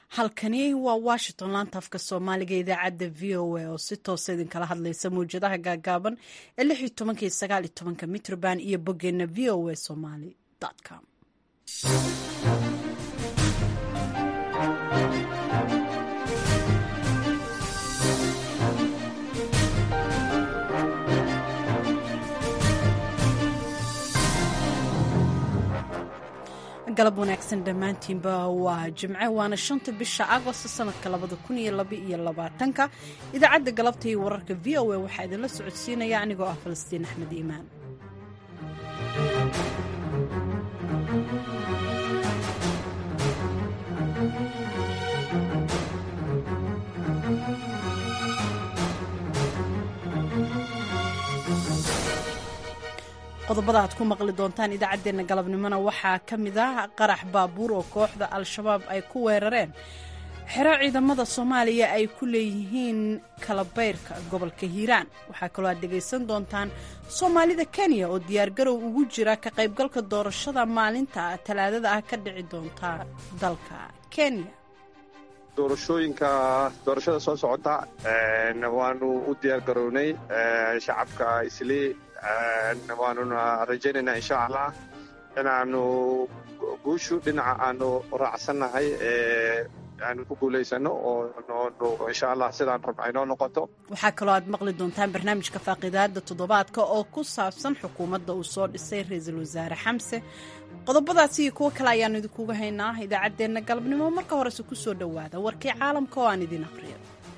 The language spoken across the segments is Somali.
halkani waa washington laanta afka soomaaliga idaacadda v o a oo si toosa idinkala hadlaysa mawjadaha gaagaaban ee lix iyo tobanka iyo sagaal iyo tobanka mitrban iyo boggeena v o a somaly com galab wanaagsan dhammaantiinba waa jimce waana shanta bisha agost sanadka labada kun iyo laba iyo labaatanka idaacadda galabta iyo wararka v o a waxaa idinla socodsiinaya anigoo ah falastiin axmed iimaan qodobada aad ku maqli doontaan idaacaddeenna galabnimona waxaa ka mid ah qarax baabuur oo kooxda al-shabaab ay ku weerareen xero ciidamada soomaaliya ay ku leeyihiin kalabayrka gobolka hiiraan waxaa kaloo aad dhegaysan doontaan soomaalida kenya oo diyaargarow ugu jira ka qaybgalka doorashada maalinta talaadada ah ka dhici doonta dalka kenya doorashooyinka doorashada soo socota waanu u diyaargarownay shacabka islii waanuna rajaynaynaa insha allah inaanu guushu dhinaca aanu raacsannahay aanu ku guulaysano oo insha allah sidaan rabna aynoo noqoto waxaa kaloo aad maqli doontaan barnaamijka faaqidaada toddobaadka oo ku saabsan xukuumadda uu soo dhisay ra-iisul wasaare xamse qodobadaasi iyo kuwo kale ayaanu idinkuga haynaa idaacaddeenna galabnimo marka horese ku soo dhowaada warkii caalamka oo aan idin aqriyo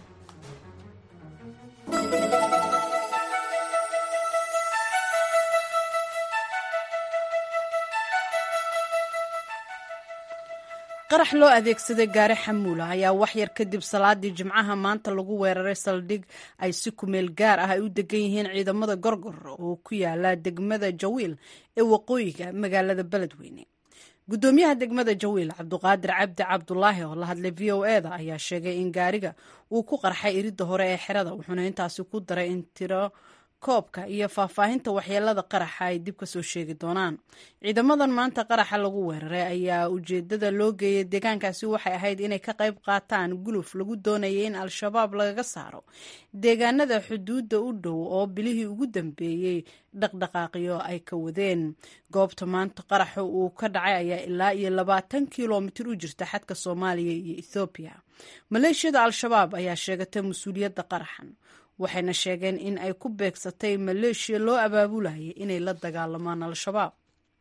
qarax loo adeegsaday gaari xamuula ayaa waxyar kadib salaadii jimcaha maanta lagu weeraray saldhig ay si kumeel gaar ah ay u degan yihiin ciidamada gorgor oo ku yaala degmada jawiil ee waqooyiga magaalada beledweyne guddoomiyaha degmada jawiil cabduqaadir cabdi cabdulaahi oo la hadlay v o eda ayaa sheegay in gaariga uu ku qarxay iridda hore ee xerada wuxuuna intaasi ku daray in tiro koobka iyo faahfaahinta waxyeelada qaraxa ay dib ka soo sheegi doonaan ciidamadan maanta qaraxa lagu weeraray ayaa ujeedada loo geeyay deegaankaasi waxay ahayd inay ka qayb qaataan guluf lagu doonayay in al-shabaab lagaga saaro deegaanada xuduudda u dhow oo bilihii ugu dambeeyey dhaqdhaqaaqyo ay ka wadeen goobta maanta qaraxa uu ka dhacay ayaa ilaa iyo labaatan kilomitir u jirta xadka soomaaliya iyo ethoobiya maleeshiyada al-shabaab ayaa sheegatay mas-uuliyadda qaraxan waxayna sheegeen in ay ku beegsatay maleeshiya loo abaabulayay inay la dagaalamaan al-shabaab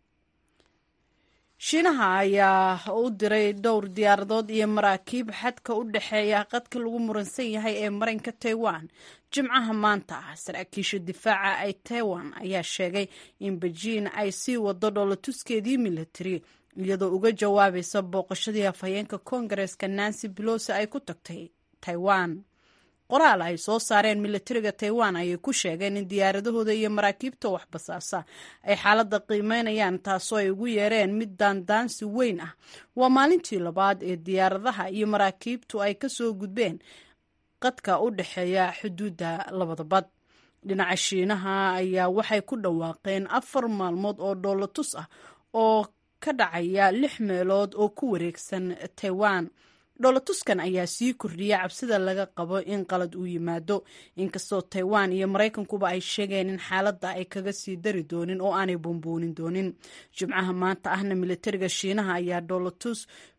shiinaha ayaa u diray dhowr diyaaradood iyo maraakiib xadka u dhexeeya qadka lagu muransan yahay ee marinka taiwan jimcaha maanta ah saraakiisha difaaca ay taiwan ayaa sheegay in bejiin ay sii wado dhoolatuskeedii militari iyadoo uga jawaabaysa booqashadii afhayeenka koongareeska nancy belosi ay ku tagtay taiwan qoraal ay soo saareen militariga taiwan ayay ku sheegeen in diyaaradahooda iyo maraakiibta waxbasaasa ay xaaladda qiimeynayaan taasoo ay ugu yeereen mid daandaansi weyn ah waa maalintii labaad ee diyaaradaha iyo maraakiibtu ay ka soo gudbeen qadka u dhexeeya xuduudda labada bad dhinaca shiinaha ayaa waxay ku dhawaaqeen afar maalmood oo dhoolatus ah oo ka dhacaya lix meelood oo ku wareegsan taiwan dhoolatuskan ayaa sii kordhiyay cabsida laga qabo in qalad uu yimaado inkastoo taiwan iyo maraykankuba ay sheegeen in xaaladda ay kaga sii dari doonin oo aanay buunbuunin doonin jimcaha maanta ahna militariga shiinaha ayaa dhoolatus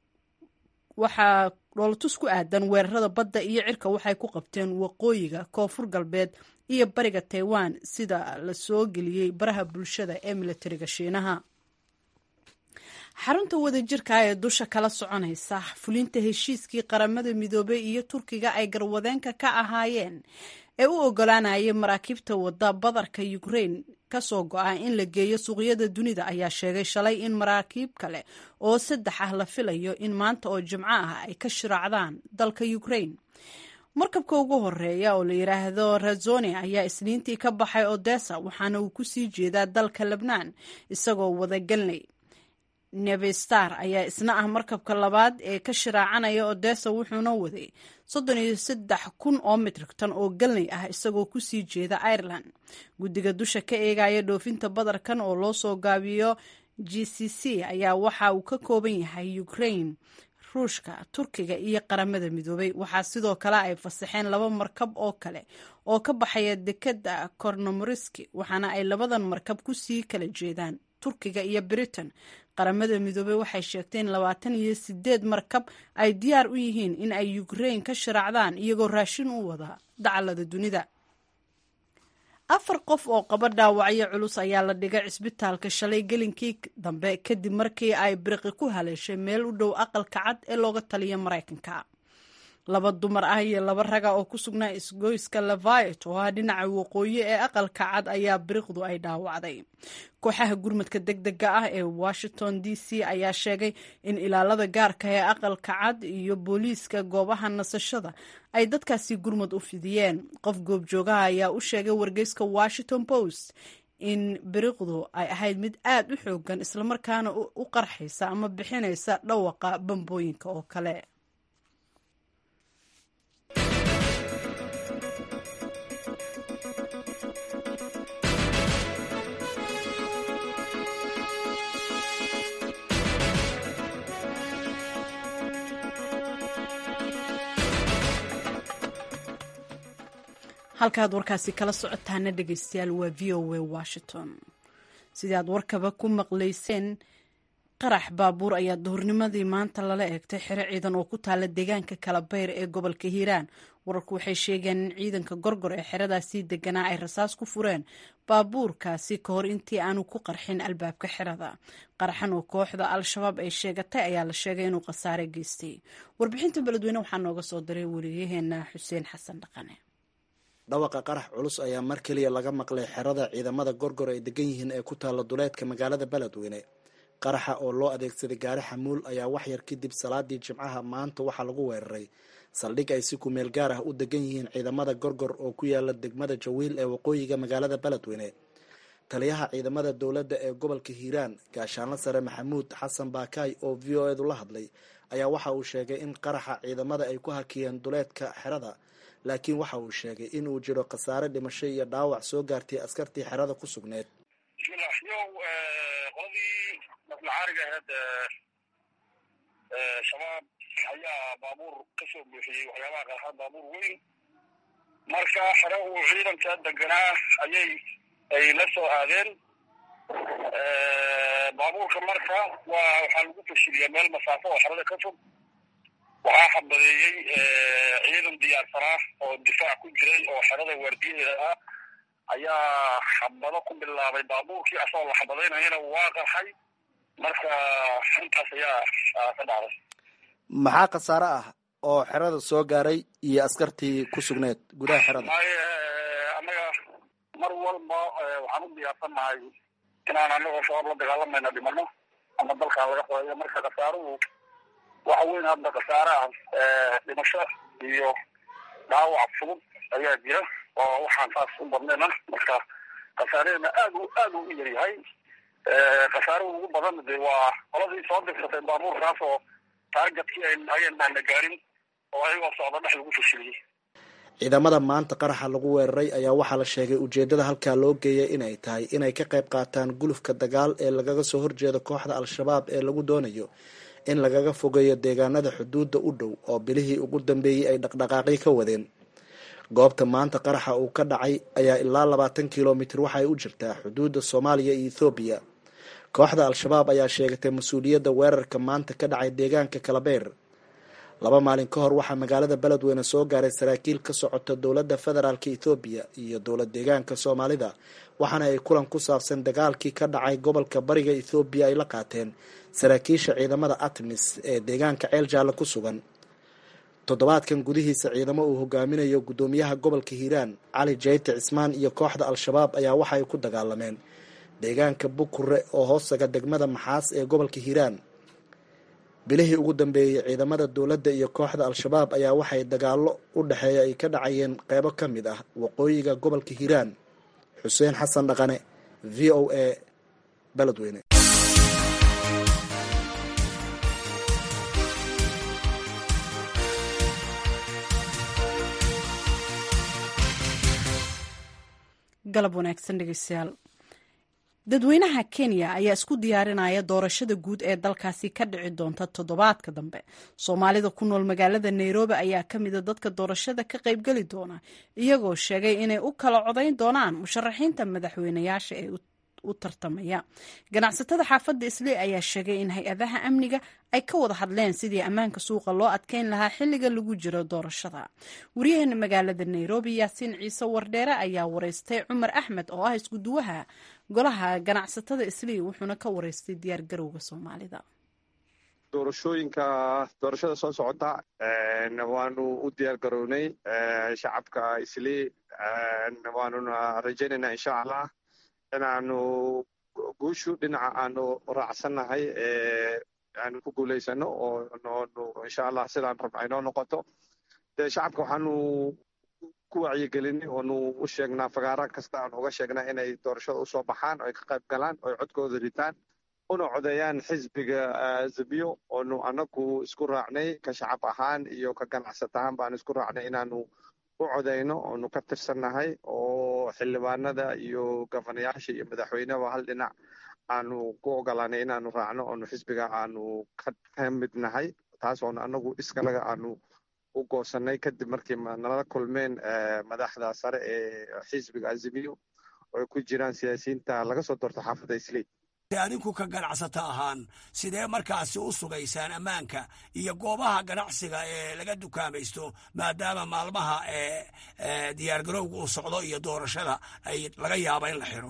waxaa dhoolatus ku aadan weerarada badda iyo cirka waxay ku qabteen waqooyiga koonfur galbeed iyo bariga taiwan sida la soo geliyey baraha bulshada ee militariga shiinaha xarunta wadajirka ee dusha kala soconaysa fulinta heshiiskii qaramada midoobey iyo turkiga ay garwadeenka ka ahaayeen ee u ogolaanayay maraakiibta wada badarka ukrain kasoo go-a in la geeyo suuqyada dunida ayaa sheegay shalay in maraakiib kale oo saddex ah la filayo in maanta oo jimco ah ay ka shiraacdaan dalka ukrain markabka ugu horeeya oo la yidhaahdo razoni ayaa isniintii ka baxay odessa waxaana uu kusii jeedaa dalka lebnaan isagoo wadagelnay nevestar ayaa isna ah markabka labaad ee ka shiraacanaya odessa wuxuuna waday soddon iyo saddex kun oo mitrig tan oo galnay ah isagoo kusii jeeda ireland guddiga dusha ka eegaya dhoofinta badarkan oo loo soo gaabiyo g c c ayaa waxa uu ka kooban yahay ukraine ruushka turkiga iyo qaramada midoobay waxaa sidoo kale ay fasaxeen laba markab oo kale oo ka baxaya dekadda kornomoriski waxaana ay labadan markab ku sii kala jeedaan turkiga iyo britain qaramada midoobey waxay sheegteen labaatan iyo sideed markab ay diyaar u yihiin in ay ukrain ka sharaacdaan iyagoo raashin u wada dacalada dunida afar qof oo qaba dhaawacyo culus ayaa la dhigay cisbitaalka shalay gelinkii dambe kadib markii ay biriqi ku haleeshay meel u dhow aqalka cad ee looga taliya maraykanka laba dumar ah iyo laba raga oo ku sugnaa isgoyska levit oo ah dhinaca waqooyi ee aqalka cad ayaa biriqdu ay dhaawacday kooxaha gurmadka deg dega ah ee washington d c ayaa sheegay in ilaalada gaarka ee aqalka cad iyo booliiska goobaha nasashada ay dadkaasi gurmad u fidiyeen qof goobjoogaha ayaa u sheegay wargeyska washington post in biriqdu ay ahayd mid aad u xoogan islamarkaana u qarxaysa ama bixinaysa dhawaqa bambooyinka oo kale halkaaad warkaasi kala socotaana dhegeystayaal waa v o a washington sidii aad warkaba ku maqlayseen qarax baabuur ayaa duhurnimadii maanta lala eegtay xero ciidan oo ku taala deegaanka kalabayr ee gobolka hiiraan wararku waxay sheegeen in ciidanka gorgor ee xeradaasii deganaa ay rasaas ku fureen baabuurkaasi ka hor intii aanu ku qarxin albaabka xerada qaraxan oo kooxda al-shabaab ay sheegatay ayaa la sheegay inuu khasaare geystay warbixinta beledweyne waxaa nooga soo diray wariyaheena xuseen xasan dhaqane dhawaqa qarax culus ayaa mar keliya laga maqlay xerada ciidamada gorgor ay degan yihiin ee ku taalla duleedka magaalada beledweyne qaraxa oo loo adeegsaday gaari xamuul ayaa waxyar kadib salaadii jimcaha maanta waxaa lagu weeraray saldhig ay si kumeel gaar ah u degan yihiin ciidamada gorgor oo ku yaala degmada jawiil ee waqooyiga magaalada beledweyne taliyaha ciidamada dowladda ee gobolka hiiraan gaashaanla sare maxamuud xasan baakaay oo v o edu la hadlay ayaa waxa uu sheegay in qaraxa ciidamada ay ku hakiyeen duleedka xerada laakiin waxa uu sheegay in uu jiro khasaare dhimasho iyo dhaawac soo gaartay askartii xerada ku sugneed bismillah yow qoladii naflacaariga ahayd shabaab ayaa baabuur ka soo buuxiyey waxyaabaha qarxad baabuur weyn marka xere uu ciidanka deganaa ayay ay la soo aadeen baabuurka marka waa waxaa lagu fashiliyaa meel masaafo oo xerada ka fog waxaa xabadeeyey ciidan diyaarsanaa oo difaac ku jiray oo xerada waardiyaheeda ah ayaa xabado ku bilaabay baabuurkii asagoo la xabadaynayana waa qarxay marka intaas ayaa ka dhacday maxaa khasaare ah oo xerada soo gaaray iyo askartii ku sugneed gudaha xerada maaye annaga mar walba waxaan u diyaarsannahay inaan anagoo shabaab la dagaalamayna dhimano ama dalkaan laga qodayo marka khasaaruhu waxa weyn hadda khasaare ah dhimasho iyo dhaawac fudud ayaa jira oo waxaan saas u badnayna marka khasaarehena aad u aad u yar yahay khasaaruhu ugu badan de waa qoladii soo dirsatay baabuurkaas oo taargetkii ay ayeen baana gaarin oo ayagoo socda dhex lagu fashiliyey ciidamada maanta qaraxa lagu weeraray ayaa waxaa la sheegay ujeedada halkaa loo geeyay inay tahay inay ka qayb qaataan gulufka dagaal ee lagaga soo horjeedo kooxda al-shabaab ee lagu doonayo in lagaga fogeeyo deegaanada xuduudda u dhow oo bilihii ugu dambeeyey ay dhaqdhaqaaqyo ka wadeen goobta maanta qaraxa uu ka dhacay ayaa ilaa labaatan kilomitir waxaay u jirtaa xuduudda soomaaliya iyo ethoobiya kooxda al-shabaab ayaa sheegatay mas-uuliyadda weerarka maanta ka dhacay deegaanka kalabeer laba maalin ka hor waxaa magaalada beledweyne soo gaaray saraakiil ka socota dowladda federaalk ethoobiya iyo dowlad deegaanka soomaalida waxaana ay kulan ku saabsan dagaalkii ka dhacay gobolka bariga ethoobiya ay la qaateen saraakiisha ciidamada atmis ee deegaanka ceel jaalle ku sugan toddobaadkan gudihiisa ciidamo uu hogaaminayo guddoomiyaha gobolka hiiraan cali jayte cismaan iyo kooxda al-shabaab ayaa waxaay ku dagaalameen deegaanka bukure oo hoostaga degmada maxaas ee gobolka hiiraan bilihii ugu dambeeyey ciidamada dowladda iyo kooxda al-shabaab ayaa waxay dagaallo u dhexeeya ay ka dhacayeen qeybo ka mid ah waqooyiga gobolka hiiraan xuseen xasan dhaqane v o a beledweyne galab wanaagsan dhegeystayaal dadweynaha kenya ayaa isku diyaarinaya doorashada guud ee dalkaasi ka dhici doonta toddobaadka dambe soomaalida ku nool magaalada nairobi ayaa ka mida dadka doorashada ka qaybgeli doona iyagoo sheegay inay u kala codayn doonaan musharaxiinta madaxweynayaasha ee u tartamaya ganacsatada xaafadda islii ayaa sheegay in hay-adaha amniga ay ka wada hadleen sidii ammaanka suuqa loo adkeyn lahaa xilliga lagu jiro doorashada waryaheena magaalada nairobi yaasiin ciise wardheere ayaa wareystay cumar axmed oo ah iskuduwaha golaha ganacsatada islii wuxuuna ka wareystay diyaar garowga soomaalida doorashooyinka doorashada soo socota waanu u diyaar garownay shacabka islii waanuna rajaynaynaa insha allah inaanu guushu dhinaca aanu raacsannahay aanu ku guulaysano oo noonu insha allah sidaan rabna inoo noqoto dee shacabka waxaanu ku wacyigelinay oonu u sheegnaa fagaara kasta aan uga sheegnaa inay doorashada usoo baxaan oo ay ka qayb galaan oo ay codkooda ritaan una codeeyaan xisbiga zabiyo oonu anagu isku raacnay ka shacab ahaan iyo ka ganacsat ahaan baanu isku raacnay inaanu u codeyno oonu ka tirsannahay oo xildhibaanada iyo gofanayaasha iyo madaxweyneba hal dhinac aanu ku ogolaanay inaanu raacno oonu xisbiga aanu ka mid nahay taas oonu anagu iskanaga aanu u goosanay kadib markii nala kulmeen madaxda sare ee xisbiga azimiyo oo ay ku jiraan siyaasiyiinta laga soo doorto xaafadda islii adinku ka ganacsata ahaan sidee markaasi u sugaysaan ammaanka iyo goobaha ganacsiga ee laga dukaamaysto maadaama maalmaha ee diyaargarowga uu socdo iyo doorashada ay laga yaaba in la xiro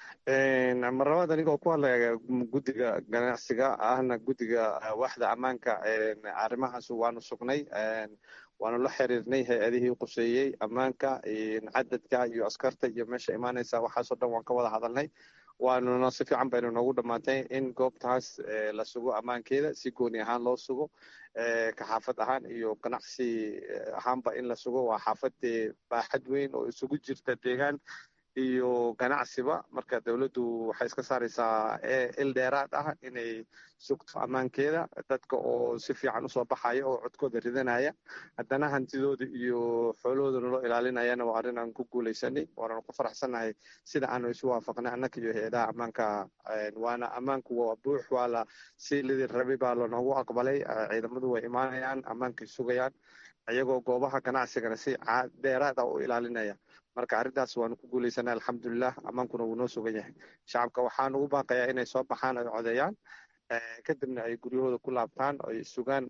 marlabaad anigoo ku hadlaya guddiga ganacsiga ahna guddiga waaxda ammaanka arrimahaas waanu sugnay waanu la xiriirnay hay-adihii quseeyey ammaanka cadadka iyo askarta iyo meesha imaanaysa waxaasoo dhan waan ka wada hadalnay waanuna si fiican baynu noogu dhammaatay in goobtaas la sugo ammaankeeda si gooni ahaan loo sugo ka xaafad ahaan iyo ganacsi ahaanba in la sugo waa xaafadee baaxad weyn oo isugu jirta deegaan iyo ganacsiba marka dowladdu waxay iska saaraysaa il dheeraad ah inay sugto ammaankeeda dadka oo si fiican usoo baxaya oo codkooda ridanaya haddana hantidooda iyo xoolahoodana loo ilaalinayana waa arrin aan ku guulaysanay waananu ku faraxsannahay sida aanu isu waafaqnay annaka iyo hay-adaha ammaanka waana ammaanku waa buux waa la si lidii rabi baa lanoogu aqbalay ciidamadu way imaanayaan ammaankay sugayaan iyagoo goobaha ganacsigana si dheeraad ah u ilaalinaya marka arrintaas waanu ku guulaysanay alxamdulilah ammaankuna wuu noo sugan yahay shacabka waxaan ugu baaqayaa inay soo baxaan ay codeeyaan kadibna ay guryahooda ku laabtaan ay sugaan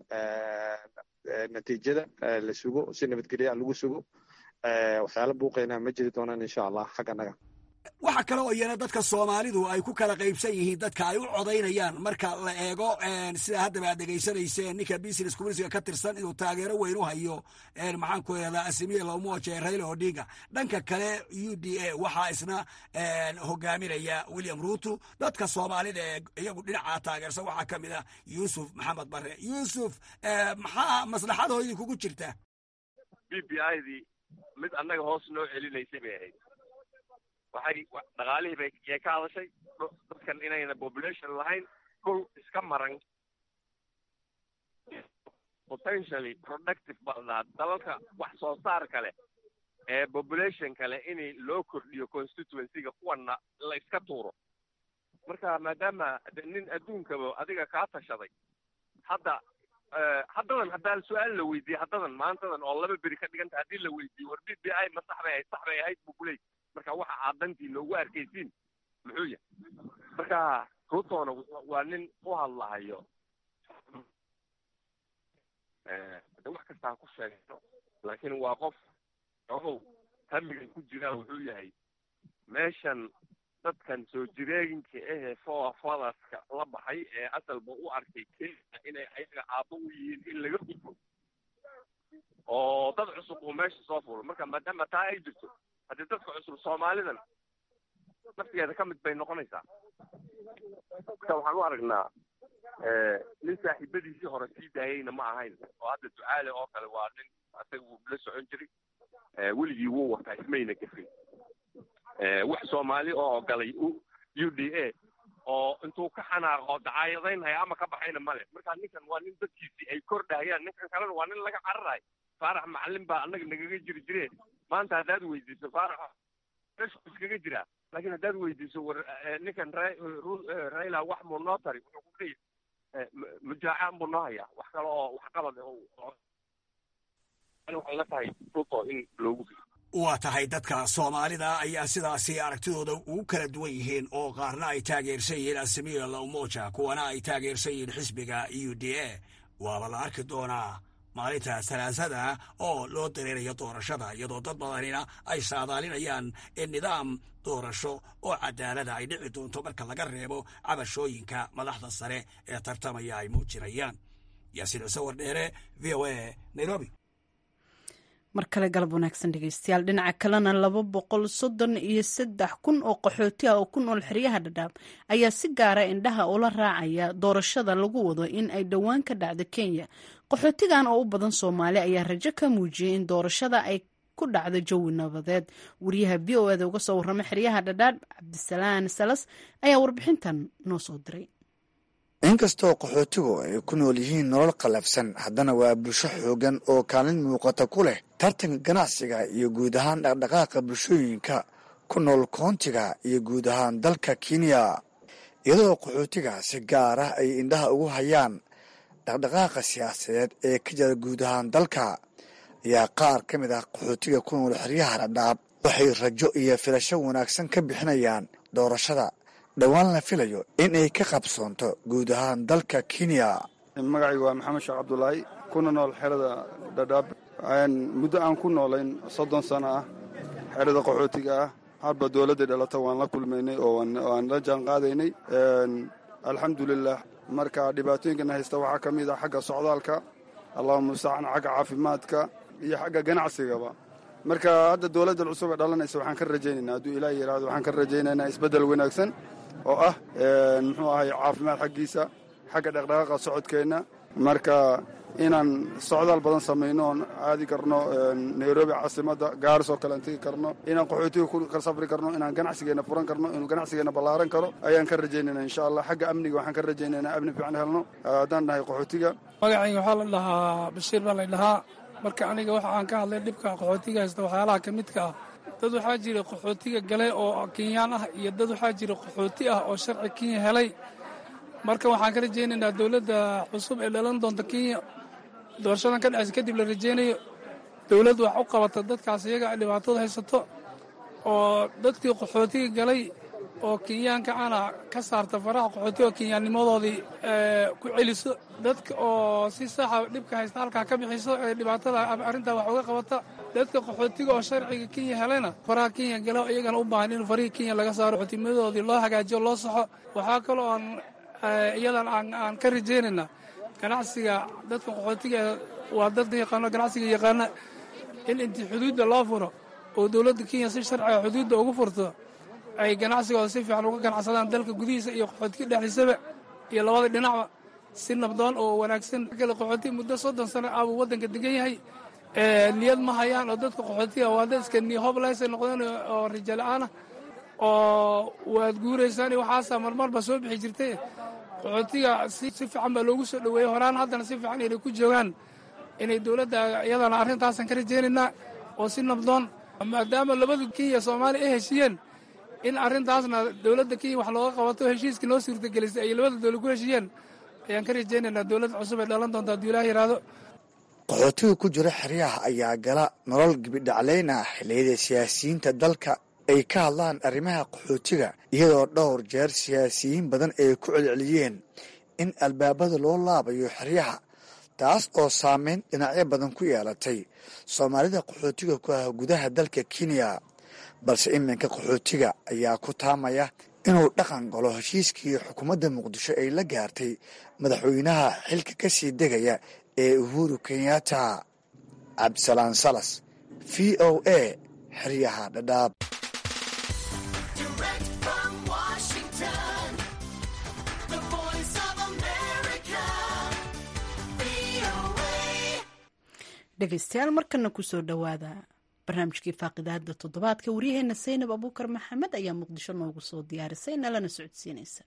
natiijada la sugo si nabadgelya lagu sugo waxyaala buuqayna ma jiri doonaan insha allah xagganaga waxa kale oo iyana dadka soomaalidu ay ku kala qaybsan yihiin dadka ay u codaynayaan marka la eego sida haddaba aad dhegaysanayseen ninka business communitiga ka tirsan inuu taageero weyn u hayo maxaan ku ihahdaa asimiye lomoje raila odinga dhanka kale u d a waxaa isna hogaaminaya william ruto dadka soomaalida ee iyagu dhinacaa taageersan waxaa ka mid ah yuusuf maxamed bare yuusuf maxaa maslaxadoo idinkugu jirta b b i dii mid annaga hoos noo celinaysay bay ahayd waxay dhaqaalihii bay yay ka hadashay dadkan inayna population lahayn dhul iska maran potentially productive baa lahaa dalalka wax soo saar kale ee population kale in loo kordhiyo constituencyga kuwana la iska tuuro marka maadaama de nin adduunkaba adiga kaa tashaday hadda haddadan haddaa su-aal la weydiiyey haddadan maantadan oo laba beri ka dhiganta haddii la weydiiyo war b b i ma sax bay ahayd sax bay ahayd buu kuley marka waxa aad dantiina ugu arkaysiin muxuu yahay marka ruutona waa nin u hadlahayo de wax kasta ha ku sheegno laakiin waa qof ogow hamigan ku jiraa wuxuu yahay meeshan dadkan soo jireeginka ahee foa fadaska la baxay ee asalba u arkay kenya inay ayaga aabbo u yihiin in laga gudbo oo dad cusub uu meesha soo fulo marka maadaama taa ay jirto haddii dadka cusub soomaalidan naftigeeda ka mid bay noqonaysaa marka waxaan u aragnaa nin saaxiibadiisii hore sii daayeyna ma ahayn oo hadda ducaale oo kale waa nin asaga wuu la socon jiray weligii wuu wataa ismayna gafin wax soomaali oo ogolay u d a oo intuu ka xanaaqo dacaayadaynhaya ama ka baxayna male marka ninkan waa nin dadkiisii ay kordhayaan ninkan kalena waa nin laga cararayo faarax macalin baa annaga nagaga jiri jire maanta haddaad weydiiso faarax meeshu iskaga jiraa laakiin haddaad weydiiso war ninkan ra raila wax muu noo tari wuxuu ku leeyahy mujaacaan buu noo hayaa wax kale oo waxqabad waxay la tahay ruto in loogu waa tahay dadka soomaalida ayaa sidaasi aragtidooda ugu kala duwan yihiin oo qaarna ay taageersan yihiin asamiya la umoja kuwana ay taageersan yihiin xisbiga u d a waaba la arki doonaa maalinta salaasada oo loo dareerayo doorashada iyadoo dad badanina ay saadaalinayaan in nidaam doorasho oo cadaalada ay dhici doonto marka laga reebo cabashooyinka madaxda sare ee tartamaya ay muujinayaan yaasiin cise wardheere v o a nairobi mar kale galab wanaagsan dhegeystayaal dhinaca kalena laba boqol soddon iyo saddex kun oo qaxooti ah oo ku nool xeryaha dhadhaab ayaa si gaara indhaha ula raacaya doorashada lagu wado in ay dhowaan ka dhacdo kenya qaxootigan oo u badan soomaali ayaa rajo ka muujiyey in doorashada ay ku dhacdo jawi nabadeed wariyaha v o eda uga soo warrama xeryaha dhadhaab cabdisalaan salas ayaa warbixintan noo soo diray inkastoo qaxootigu ay ku nool yihiin nolol qallafsan haddana waa bulsho xoogan oo kaalin muuqata ku leh tartanka ganacsiga iyo guud ahaan dhaqdhaqaaqa bulshooyinka ku nool koontiga iyo guud ahaan dalka kenya iyadoo qaxootiga si gaar ah ay indhaha ugu hayaan dhaqdhaqaaqa siyaasadeed ee ka jira guud ahaan dalka ayaa qaar ka mid ah qaxootiga ku nool xeryaha dhadhaab waxay rajo iyo filasho wanaagsan ka bixinayaan doorashada dhowaan la filayo in ay ka qabsoonto guud ahaan dalka kenya magacaygu waa maxamed sheekh cabdulaahi kuna nool xerada dhadhaab muddo aan ku noolayn soddon sano ah xerada qaxootiga ah hadba dowladda dhalata waan la kulmaynay oo waan la jaan qaadaynay alxamdulilah marka dhibaatooyinkana haysta waxaa ka mid ah xagga socdaalka allahuma mustacaan xagga caafimaadka iyo xagga ganacsigaba marka hadda dowladda cusub ee dhalanaysa waxaan ka rajaynaynaa hadduu ilaah yidhaahdo waxaan ka rajaynaynaa isbeddel wanaagsan oo ah muxuu ahay caafimaad xaggiisa xagga dhaqdhaqaaqa socodkeenna marka inaan socdaal badan samayno oon aadi karno nairobi caasimadda gaaris oo kale aan tegi karno inaan qaxootiga ka safri karno inaan ganacsigeenna furan karno inuu ganacsigeenna ballaaran karo ayaan ka rajaynayna insha allah xagga amniga waxaan ka rajaynaynaa amni fiican helno haddaan nahay qaxootiga magacayga waxaa la dhahaa bashiir baa la dhahaa marka aniga waxa aan ka hadlay dhibka qaxootiga haysta waxyaalaha ka midka ah dad waxaa jira qaxootiga galay oo kenyaan ah iyo dad waxaa jira qaxooti ah oo sharci kenya helay marka waxaan ka rajaynaynaa dowladda cusub ee dhalan doonta kenya doorashadan ka dhacaysa kadib la rajaynayo dowladdu wax u qabata dadkaas iyaga dhibaatada haysato oo dadkii qaxootiga galay oo kenyaanka ana ka saarta faraha qaxootiga oo kenyaannimadoodii ku celiso dadka oo si saxa dhibka haysta halkaa ka bixiso ee dhibaatada arrintaa wax uga qabata dadka qaxootiga oo sharciga kenya helayna faraha kenya gala iyagana u baahan in farihii kenya laga saaro qaxootimadoodii loo hagaajiyo loo saxo waxaa kaloo aan iyadan aan ka rajaynayna ganacsiga dadka qaxootiga waa dad yaqaano ganacsiga yaqaana in intii xuduudda loo furo oo dowladda kenya si sharciga xuduudda ugu furto ay ganacsigooda si fiican uga ganacsadaan dalka gudihiisa iyo qaxootiga dhexdiisaba iyo labada dhinacba si nabdoon oo wanaagsan kale qaxooti muddo soddon sano ah buu waddanka degan yahay niyad ma hayaan oo dadka qaxootiga waa dad iska nihoblesa noqdeen oo rijala'aana oo waad guuraysaan iyo waxaasaa marmarba soo bixi jirtay qaxootiga si fiican baa loogu soo dhoweeyey horaan haddana si fiican inay ku joogaan inay dowladda iyadana arrintaasan ka rajaynaynaa oo si nabdoon maadaama labada kenya soomaaliya ay heshiiyeen in arrintaasna dowladda kenya wax looga qabato heshiiskii noo suurtagelisay ay labada dowlad ku heshiiyeen ayaan ka rajaynaynaa dowladda cusub ay dhalan doonta hadduu ilaah yidhaahdo qaxootiga ku jira xeryaha ayaa gala nolol gibidhaclayn ah xilliyada siyaasiyiinta dalka ay ka hadlaan arrimaha qaxootiga iyadoo dhowr jeer siyaasiyiin badan ay ku celceliyeen in albaabada loo laabayo xeryaha taas oo saameyn dhinacyo badan ku yeelatay soomaalida qaxootiga ku ah gudaha dalka kenya balse iminka qaxootiga ayaa ku taamaya inuu dhaqan galo heshiiskii xukuumadda muqdisho ay la gaartay madaxweynaha xilka ka sii degaya ee uhuru kenyatta cabdisalaan salas v o a xeryaha dhadhaab dhegeystayaal markana kusoo dhowaada barnaamijkii faaqidaada toddobaadka waryaheena saynab abuukar maxamed ayaa muqdisho noogu soo diyaarisay nalana socodsiinaysa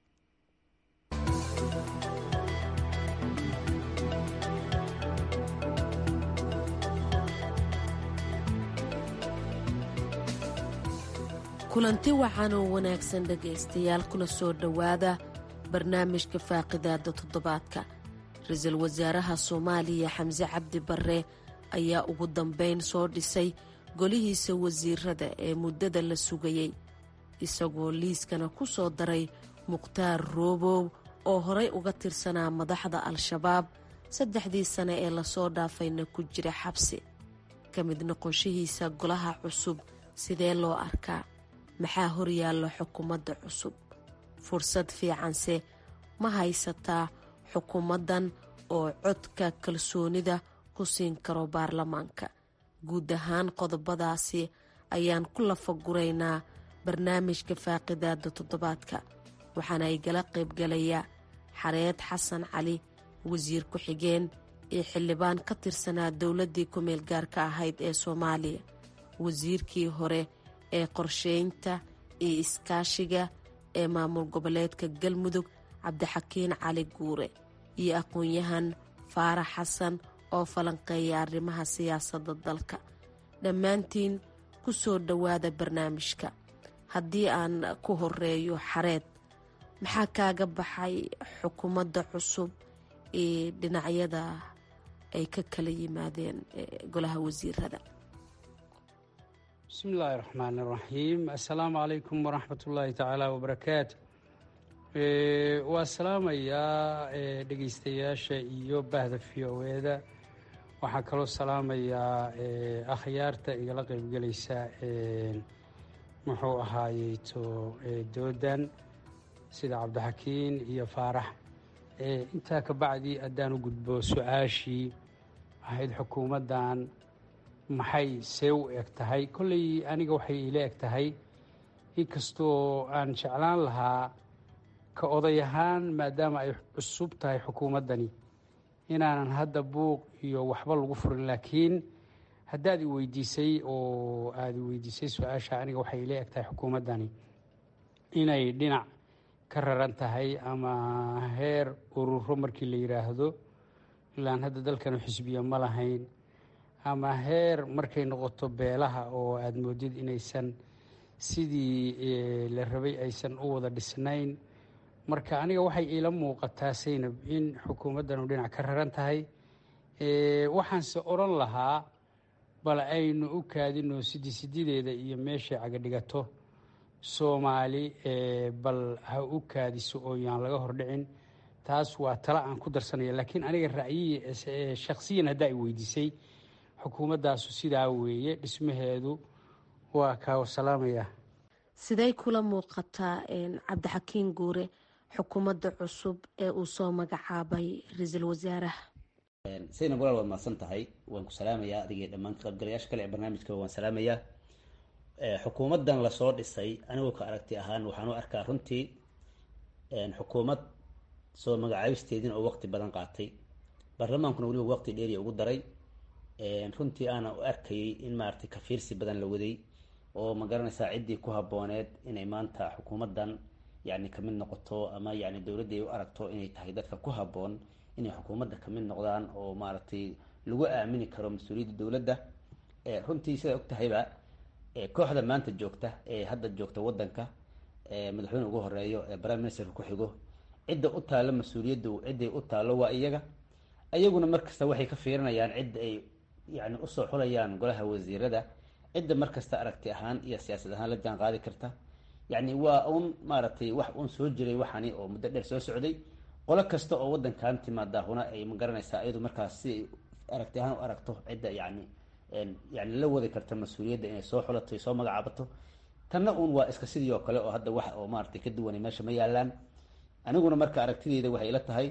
kulanti wacan oo wanaagsan dhegaystayaal kuna soo dhowaada barnaamijka faaqidaada toddobaadka ra-iisul wasaaraha soomaaliya xamse cabdi barre ayaa ugu dambeyn soo dhisay golihiisa wasiirada ee muddada la sugayey isagoo liiskana ku soo daray mukhtaar roobow oo horay uga tirsanaa madaxda al-shabaab saddexdii sane ee lasoo dhaafayna ku jira xabsi ka mid noqonshihiisa golaha cusub sidee loo arkaa maxaa horyaalla xukuumadda cusub fursad fiicanse ma haysataa xukuumaddan oo codka kalsoonida ku siin karo baarlamaanka guud ahaan qodobadaasi ayaan ku lafaguraynaa barnaamijka faaqidaada toddobaadka waxaana igala qaybgalayaa xareed xasan cali wasiir ku-xigeen iyo xildhibaan ka tirsanaa dowladdii ku-meel gaarka ahayd ee soomaaliya wasiirkii hore ee qorsheynta iyo iskaashiga ee maamul goboleedka galmudug cabdixakiin cali guure iyo aqoon-yahan faarax xasan oo falanqeeya arrimaha siyaasadda dalka dhammaantiin ku soo dhowaada barnaamijka haddii aan ku horeeyo xareed maxaa kaaga baxay xukuumadda cusub ee dhinacyada ay ka kala yimaadeen golaha wasiirada bismi illaahi raxmaan iraxiim assalaamu calaykum waraxmat ullaahi tacaala wabarakaatu waa salaamayaa dhegeystayaasha iyo bahda v o eda waxaan kaloo salaamayaa akhyaarta igala qeybgelaysa muxuu ahaayeyto doodan sida cabdixakiin iyo faarax intaa ka bacdi haddaan u gudbo su-aashii ahayd xukuumaddan maxay see u eg tahay kolley aniga waxay iila eg tahay inkastoo aan jeclaan lahaa ka oday ahaan maadaama ay cusub tahay xukuumaddani inaanan hadda buuq iyo waxba lagu furin laakiin haddaad i weydiisay oo aada i weydiisay su-aasha aniga waxay iila eg tahay xukuumaddani inay dhinac ka raran tahay ama heer ururo markii la yidhaahdo ilaan hadda dalkanu xisbiya ma lahayn ama heer markay noqoto beelaha oo aada moodid inaysan sidii la rabay aysan u wada dhisnayn marka aniga waxay iila muuqataa saynab in xukuumaddanu dhinac ka raran tahay waxaanse odhan lahaa bal aynu u kaadino sidi sidideeda iyo meeshay cagadhigato soomaali bal ha u kaadiso oo yaan laga hordhicin taas waa tala aan ku darsanaya laakiin aniga ra'yiyi shakhsiyan haddaa i weydiisay xukuumaddaasu sidaa weeye dhismaheedu waa kaa salaamaya sidey kula muuqataa cabdixakiin guure xukuumadda cusub ee uu soo magacaabay ra-iisul wasaaraha saynab walaal waad mahadsan tahay waan ku salaamayaa adigii dhammaan ka qaybgalayaasha kale ee barnaamijka waan salaamayaa xukuumaddan lasoo dhisay anigoo ka aragti ahaan waxaan u arkaa runtii xukuumad soo magacaabisteedin oo waqti badan qaatay baarlamaankuna weliba waqti dheeriya ugu daray runtii aana u arkayay in maaragtay kafiirsi badan la waday oo ma garanaysaa ciddii ku habbooneed inay maanta xukuumaddan yacni kamid noqoto ama yacni dowladda ay u aragto inay tahay dadka ku habboon inay xukuumadda kamid noqdaan oo maaragtay lagu aamini karo mas-uuliyadda dowladda runtii sidaa og tahayba kooxda maanta joogta ee hadda joogta waddanka madaxweyne ugu horeeyo ee prime ministerka ku xigo cidda u taalo mas-uuliyaddu cidday u taalo waa iyaga iyaguna markasta waxay ka fiirinayaan cidda ay yani usoo xulayaan golaha wasiirada cidda markasta aragti ahaan iyo siyaasad ahaan la jaan qaadi karta yacni waa un maaragtay wax un soo jiray waxani oo muddo dheer soo socday qolo kasta oo waddankan timaadaahuna ay ma garanaysaa iyadu markaas si aragti ahaan u aragto cidda yani yani la wadi karta mas-uuliyadda inay soo xulato soo magacaabato tanna un waa iska sidii oo kale oo hadda wax oo maaragtay ka duwanay meesha ma yaalaan aniguna marka aragtideyda waxay ila tahay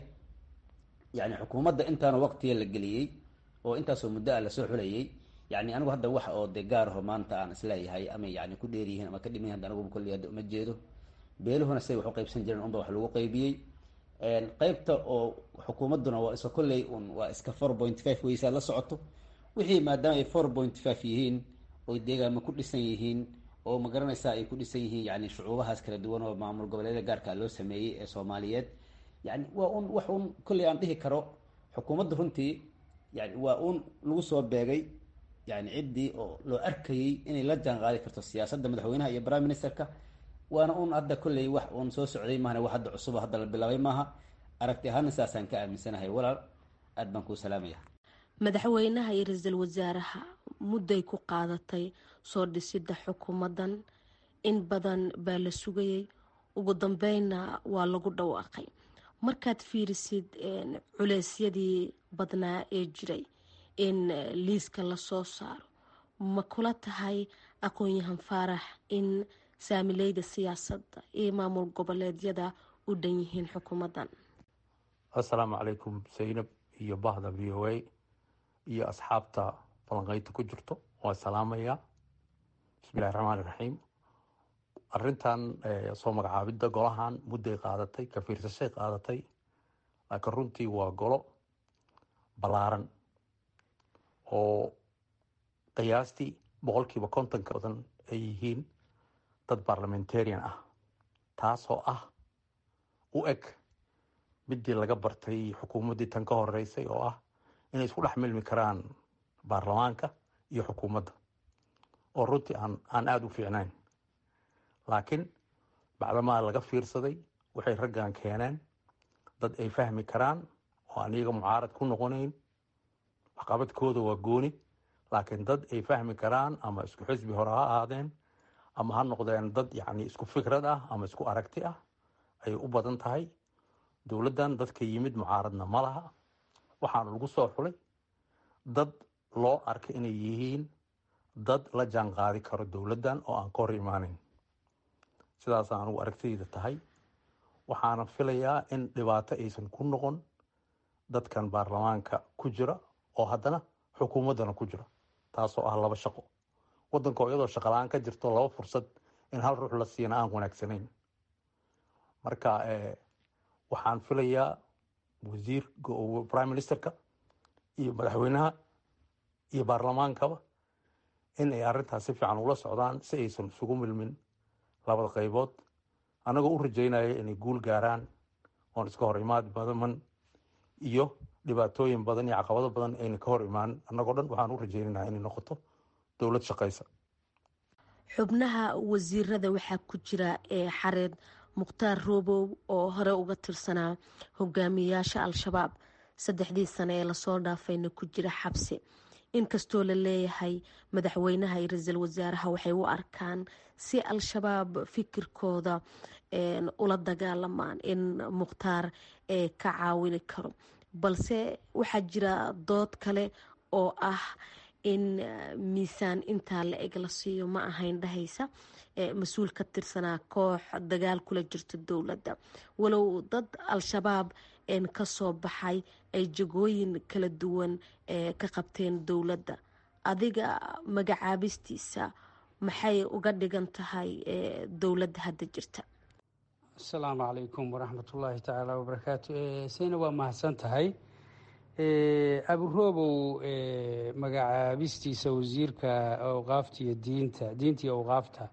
yani xukuumadda intaana waqtiga la geliyey oo intaasoo muddo ah lasoo xulayay yani anigu hadda wax oo de gaaraho maanta aan isleeyahay ama yani ku dheeryihiin ama ka dhiman hadda anigu kolley hadda uma jeedo beeluhuna siday wax u qaybsan jireen unba wax lagu qaybiyey qeybta oo xukuumadduna waa iska kolley un waa iska four point five weysaa la socoto wixii maadaama ay four point five yihiin oy deegaama ku dhisan yihiin oo ma garanaysaa ay ku dhisan yihiin yani shucuubahaas kala duwan oo maamul goboleeda gaarka loo sameeyey ee soomaaliyeed yani waa un wax un kolley aan dhihi karo xukuumadda runtii yani waa un lagu soo beegay yani ciddii oo loo arkayey inay la jaan qaadi karto siyaasadda madaxweynaha iyo prime ministerka waana un hadda kolley wax uun soo socday maahane wax hadda cusuba hadda la bilaabay maaha aragti ahaana saasaan ka aaminsanahay walaal aad baan kuu salaamaya madaxweynaha iyo ra-iisul wasaaraha mudday ku qaadatay soo dhisidda xukuumaddan in badan baa la sugayay ugu dambeynna waa lagu dhawaaqay markaad fiirisid culeysyadii badnaa ee jiray in liiska lasoo saaro ma kula tahay aqoon-yahan faarax in saamileyda siyaasadda iyo maamul goboleedyada u dhan yihiin xukuumaddan assalaamu calaykum zaynab iyo bahda v o a iyo asxaabta falanqeynta ku jirto waa salaamayaa bismillahi raxmaani raxiim arrintan soo magacaabidda golahan mudday qaadatay ka fiirsashay qaadatay laakiin runtii waa golo ballaaran oo qiyaastii boqolkiiba kontonka badan ay yihiin dad barlamentarian ah taasoo ah u eg midii laga bartay xukuumaddii tan ka horeysay oo ah inay isku dhex milmi karaan baarlamaanka iyo xukuumadda oo runtii aan aan aada u fiicnayn laakiin bacdamaa laga fiirsaday waxay raggan keeneen dad ay fahmi karaan oo aan iyaga mucaarad ku noqonayn waxqabadkooda waa gooni laakiin dad ay fahmi karaan ama isku xisbi hore ha ahaadeen ama ha noqdeen dad yacni isku fikrad ah ama isku aragti ah ayay u badan tahay dowladdan dadka yimid mucaaradna ma laha waxaana lagu soo xulay dad loo arkay inay yihiin dad la jaan qaadi karo dowladdan oo aan ka hor imaaneyn sidaas anugu aragtidayda tahay waxaana filayaa in dhibaato aysan ku noqon dadkan baarlamaanka ku jira oo haddana xukuumaddana ku jira taasoo ah laba shaqo waddanka oo iyadoo shaqala-aan ka jirto laba fursad in hal ruux la siina aan wanaagsanayn marka waxaan filayaa wasiir prime ministerka iyo madaxweynaha iyo baarlamaankaba in ay arrintaas si fiican ula socdaan si aysan isugu milmin labada qaybood annagoo u rajaynaya inay guul gaaraan oon iska hor imaad badan iyo dhibaatooyin badan iyo caqabado badan ayna ka hor imaan annagoo dhan waxaan u rajaynayna inay noqoto dowlad shaqaysa xubnaha wasiirada waxaa ku jira ee xareed mukhtaar roobow oo hore uga tirsanaa hogaamiyayaasha al-shabaab saddexdii sane ee lasoo dhaafayna ku jira xabsi inkastoo la leeyahay madaxweynaha iyo ra-iisul wasaaraha waxay u arkaan si al-shabaab fikirkooda ula dagaalamaan in mukhtaar ka caawini karo balse waxaa jira dood kale oo ah in miisaan intaa la eg la siiyo ma ahayn dhahaysa mas-uul ka tirsanaa koox dagaal kula jirta dowladda walow dad al-shabaab kasoo baxay ay jagooyin kala duwan ka qabteen dowladda adiga magacaabistiisa maxay uga dhigan tahay dowladda hadda jirta asalaamu calaykum waraxmatullaahi tacaala wabarakaatu sayna waa mahadsan tahay aburoobow magacaabistiisa wasiirka awqaafta iyo diinta diinta iyo awqaafta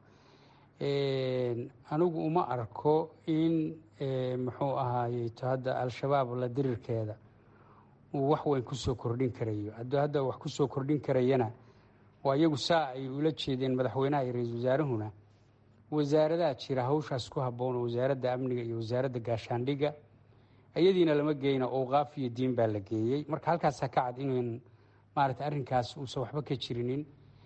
anigu uma arko in muxuu ahaayeto hadda al-shabaab la dirirkeeda uu wax weyn kusoo kordhin karayo hadduu hadda wax kusoo kordhin karayana waa iyagu saa ay ula jeedeen madaxweynaha iyo ra-iisul wasaarahuna wasaaradaha jira hawshaas ku habboon oo wasaaradda amniga iyo wasaaradda gaashaandhigga iyadiina lama geyna owqaaf iyo diin baa la geeyey marka halkaasaa ka cad inan maarata arrinkaas uusan waxba ka jirinin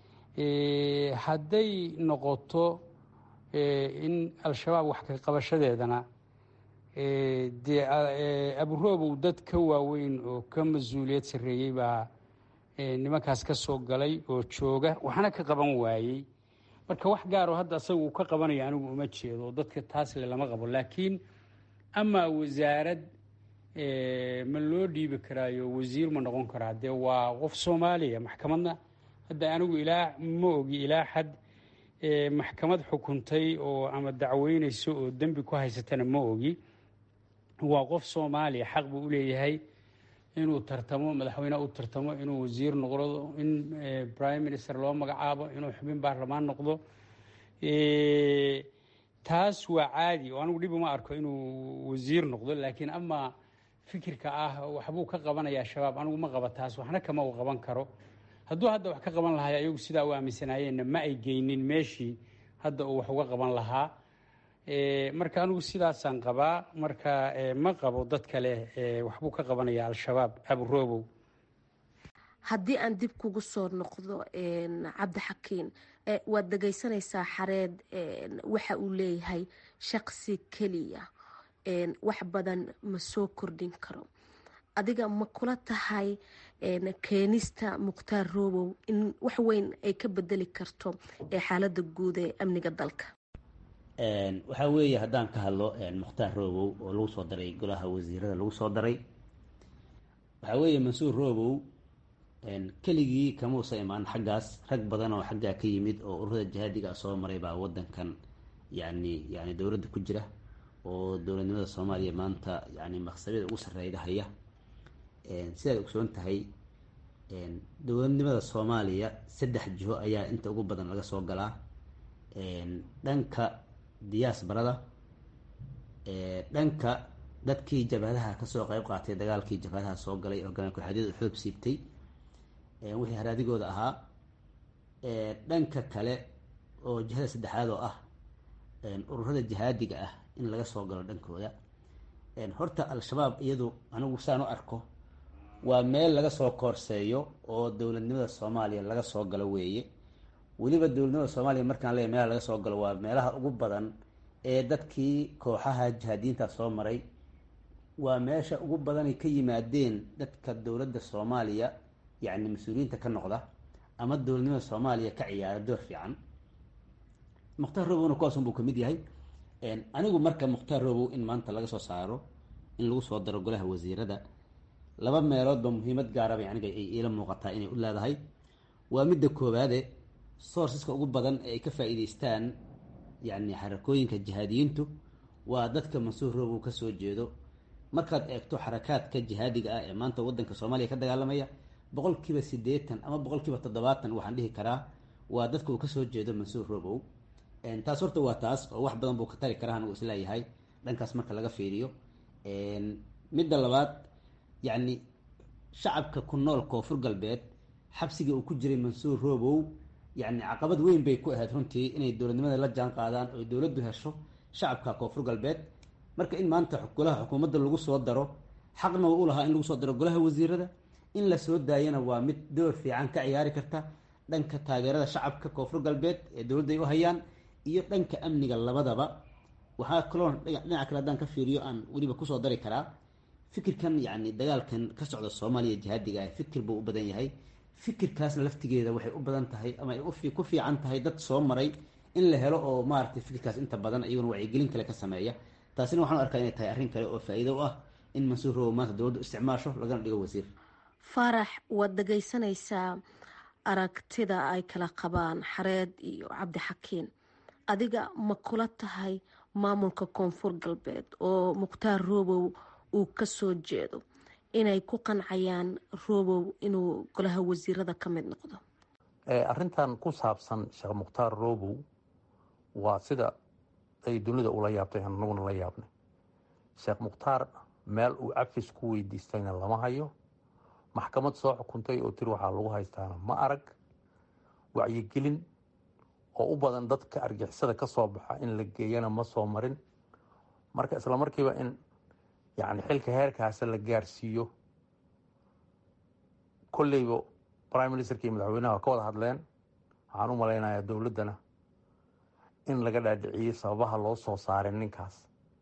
hadday noqoto in al-shabaab wax ka qabashadeedana dee aburoobow dad ka waaweyn oo ka mas-uuliyad sarreeyey baa nimankaas ka soo galay oo jooga waxna ka qaban waayey marka wax gaaroo hadda asaga uu ka qabanayo anigu uma jeedo dadka taasle lama qabo laakiin amaa wasaarad ma loo dhiibi karaayo wasiir ma noqon karaa dee waa qof soomaaliya maxkamadna hadda anigu ilaa ma ogi ilaa xad maxkamad xukuntay oo ama dacweyneyso oo dembi ku haysatana ma ogi waa qof soomaaliya xaq buu uleeyahay inuu tartamo madaxweyne u tartamo inuu wasiir noqdo in prime minister loo magacaabo inuu xubin baarlamaan noqdo taas waa caadi oo anigu dhib uma arko inuu wasiir noqdo laakiin amaa fikirka ah waxbuu ka qabanaya shabaab anigu ma qaba taas waxna kama uu qaban karo hadduu hadda wax ka qaban lahay ayagu sidaa u aaminsanaayeenna ma ay geynin meeshii hadda uu wax uga qaban lahaa marka anigu sidaasaan qabaa marka ma qabo dad kale waxbuu ka qabanaya al-shabaab aburoobow haddii aan dib kugu soo noqdo cabdixakiin waad dhegaysanaysaa xareed waxa uu leeyahay shaqsi keliya wax badan ma soo kordhin karo adiga ma kula tahay keenista mukhtaar roobow in wax weyn ay ka bedeli karto xaalada guud ee amniga dalka waxaa weeye haddaan ka hadlo mukhtaar roobow oo lagu soo daray golaha wasiirada lagu soo daray waxaa weeye mansuur roobow keligii kamuusa imaan xaggaas rag badan oo xaggaa ka yimid oo ururada jihaadiga soo maray baa wadankan yani yani dowladda ku jira oo dowladnimada soomaaliya maanta yani maqsabyada ugu sarreyda haya sidaad ogsoon tahay dowladnimada soomaaliya saddex jiho ayaa inta ugu badan laga soo galaa dhanka diyaasbarada dhanka dadkii jabhadaha kasoo qeyb qaatay dagaalkii jabhadaha soo galay hogaamiya ku-xaadiyada xoog siibtay wixii haraadigooda ahaa dhanka kale oo jihada saddexaad oo ah ururada jihaadiga ah in laga soo galo dhankooda horta al-shabaab iyadu anigu saan u arko waa meel laga soo koorseeyo oo dowladnimada soomaaliya laga soo galo weeye weliba dowladnimada soomaaliya markaan leeyahy meelaha laga soo galo waa meelaha ugu badan ee dadkii kooxaha jihaadiyiinta soo maray waa meesha ugu badanay ka yimaadeen dadka dowladda soomaaliya yacni mas-uuliyiinta ka noqda ama dowladnimada soomaaliya ka ciyaara door fiican mukhtaar robowna kuwaasun buu kamid yahay anigu marka mukhtaar robow in maanta laga soo saaro in lagu soo daro golaha wasiirada laba meeloodba muhiimad gaaraba aniga ay iila muuqataa inay u leedahay waa midda koowaade sourceska ugu badan ee ay ka faa-iideystaan yacni xarakooyinka jihaadiyiintu waa dadka mansuur robow kasoo jeedo markaad eegto xarakaadka jihaadiga ah ee maanta wadanka soomaaliya ka dagaalamaya boqol kiiba siddeetan ama boqol kiiba toddobaatan waxaan dhihi karaa waa dadka uu kasoo jeedo mansuur robow taas horta waa taas oo wax badan buu ka tari karaa anigu isleeyahay dhankaas marka laga fiiriyo midda labaad yacni shacabka ku nool koonfur galbeed xabsigii uu ku jiray mansuur robow yacni caqabad weyn bay ku ahayd runtii inay dowladnimada la jaan qaadaan oo dowladdu hesho shacabka koonfur galbeed marka in maanta golaha xukuumadda lagu soo daro xaqna u lahaa in lagu soo daro golaha wasiirada in la soo daayana waa mid door fiican ka ciyaari karta dhanka taageerada shacabka koonfur galbeed ee dowladda ay u hayaan iyo dhanka amniga labadaba waxaa kaloo dhinaca kale haddaan ka fiiriyo aan weliba kusoo dari karaa fikirkan yacni dagaalkan ka socda soomaaliya jihaadiga ah fikir buu u badan yahay fikirkaasna laftigeeda waxay u badan tahay ama ay ku fiican tahay dad soo maray in la helo oo maaragtay fikirkaas inta badan iyaguna wacyigelin kale ka sameeya taasina waxaan u arkaa inay tahay arrin kale oo faa-iido u ah in mansuur robow maanta dowladdu isticmaasho lagana dhigo wasiir faarax waad dhegaysanaysaa aragtida ay kala qabaan xareed iyo cabdixakiin adiga ma kula tahay maamulka koonfur galbeed oo mukhtaar robow uu kasoo jeedo inay ku qancayaan robow inuu golaha wasiirada ka mid noqdo arrintan ku saabsan sheekh mukhtaar robow waa sida ay dunida ula yaabtay anaguna la yaabnay sheekh mukhtaar meel uu cafis ku weydiistayna lama hayo maxkamad soo xukuntay oo tiri waxaa lagu haystaana ma arag wacyigelin oo u badan dadka argixisada ka soo baxa in la geeyana ma soo marin marka isla markiiba in yacni xilka heerkaasa la gaarsiiyo kolleyba prime ministerka iyo madaxweynaha ka wada hadleen waxaan u malaynayaa dowladdana in laga dhaadhiciyey sababaha loo soo saaray ninkaas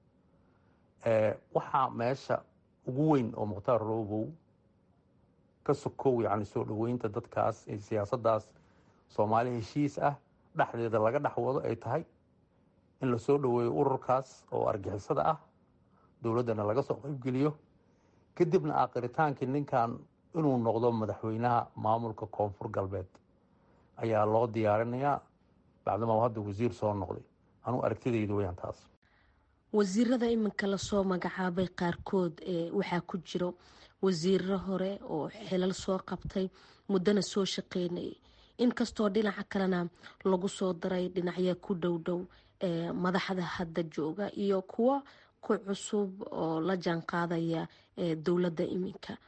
waxaa meesha ugu weyn oo mukhtaar robow ka sokow yacni soo dhoweynta dadkaas ee siyaasaddaas soomaali heshiis ah dhexdeeda laga dhex wado ay tahay in lasoo dhoweeyo ururkaas oo argixisada ah dowladdana laga soo qaybgeliyo kadibna aakiritaankii ninkan inuu noqdo madaxweynaha maamulka koonfur galbeed ayaa loo diyaarinayaa bacdama hadda wasiir soo noqday anuu aragtidaydu weyaan taas wasiirada iminka lasoo magacaabay qaarkood waxaa ku jiro wasiiro hore oo xilal soo qabtay muddana soo shaqeynayay inkastoo dhinaca kalena lagu soo daray dhinacya ku dhow dhow madaxda hadda jooga iyo kuwo ku cusub oo la jaan qaadaya dowladda iminka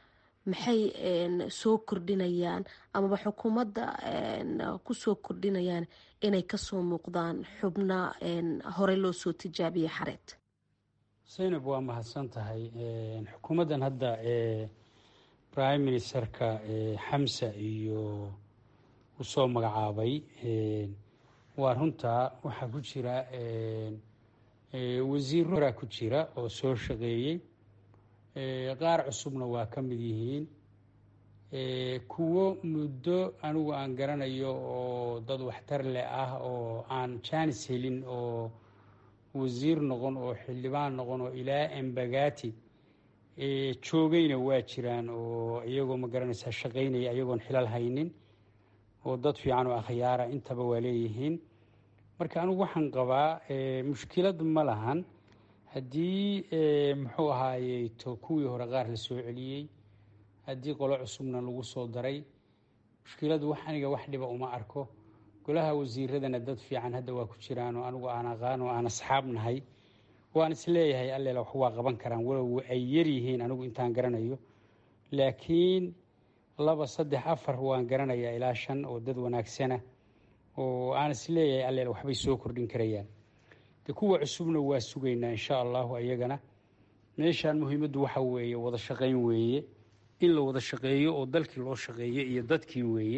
maxay soo kordhinayaan amaba xukuumadda kusoo kordhinayaan inay kasoo muuqdaan xubna horey loo soo tijaabiyey xareed zaynab waa mahadsan tahay xukuumaddan hadda prime ministerka xamsa iyo usoo magacaabay waa runtaa waxaa ku jira wasiiro horaa ku jira oo soo shaqeeyey qaar cusubna waa ka mid yihiin kuwo muddo anigu aan garanayo oo dad waxtar leh ah oo aan jaanis helin oo wasiir noqon oo xildhibaan noqon oo ilaa embagati joogayna waa jiraan oo iyagoo ma garanaysaa shaqaynaya iyagoon xilal haynin oo dad fiican oo akhyaara intaba waa leeyihiin marka anigu waxaan qabaa mushkilad ma lahan haddii muxuu ahaaye to kuwii hore qaar la soo celiyey haddii qolo cusubna lagu soo daray mushkiladu wax aniga wax dhiba uma arko golaha wasiiradana dad fiican hadda waa ku jiraan oo anigu aan aqaan oo aan asxaab nahay waan isleeyahay alleela wax waa qaban karaan walow ay yar yihiin anigu intaan garanayo laakiin laba saddex afar waan garanayaa ilaa shan oo dad wanaagsana oo aan isleeyahay alleela waxbay soo kordhin karayaan de kuwa cusubna waa sugaynaa insha allahu ayagana meeshaan muhiimaddu waxa weeye wada shaqayn weeye in la wada shaqeeyo oo dalkii loo shaqeeyo iyo dadkii weeye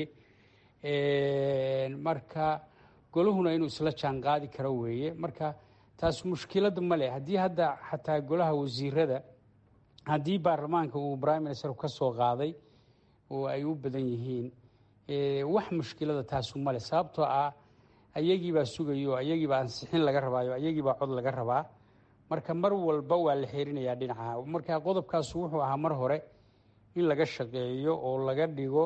marka golahuna inuu isla jaan qaadi karo weeye marka taas mushkilad ma leh haddii hadda xataa golaha wasiirada haddii baarlamaanka uu prime minister ka soo qaaday oo ay u badan yihiin wax mushkilada taasu male sababtoo ah ayagiibaa sugayo ayagiibaa ansixin laga rabaayo ayagiibaa cod laga rabaa marka mar walba waa la xeerinayaa dhinaca marka qodobkaasu wuxuu ahaa mar hore in laga shaqeeyo oo laga dhigo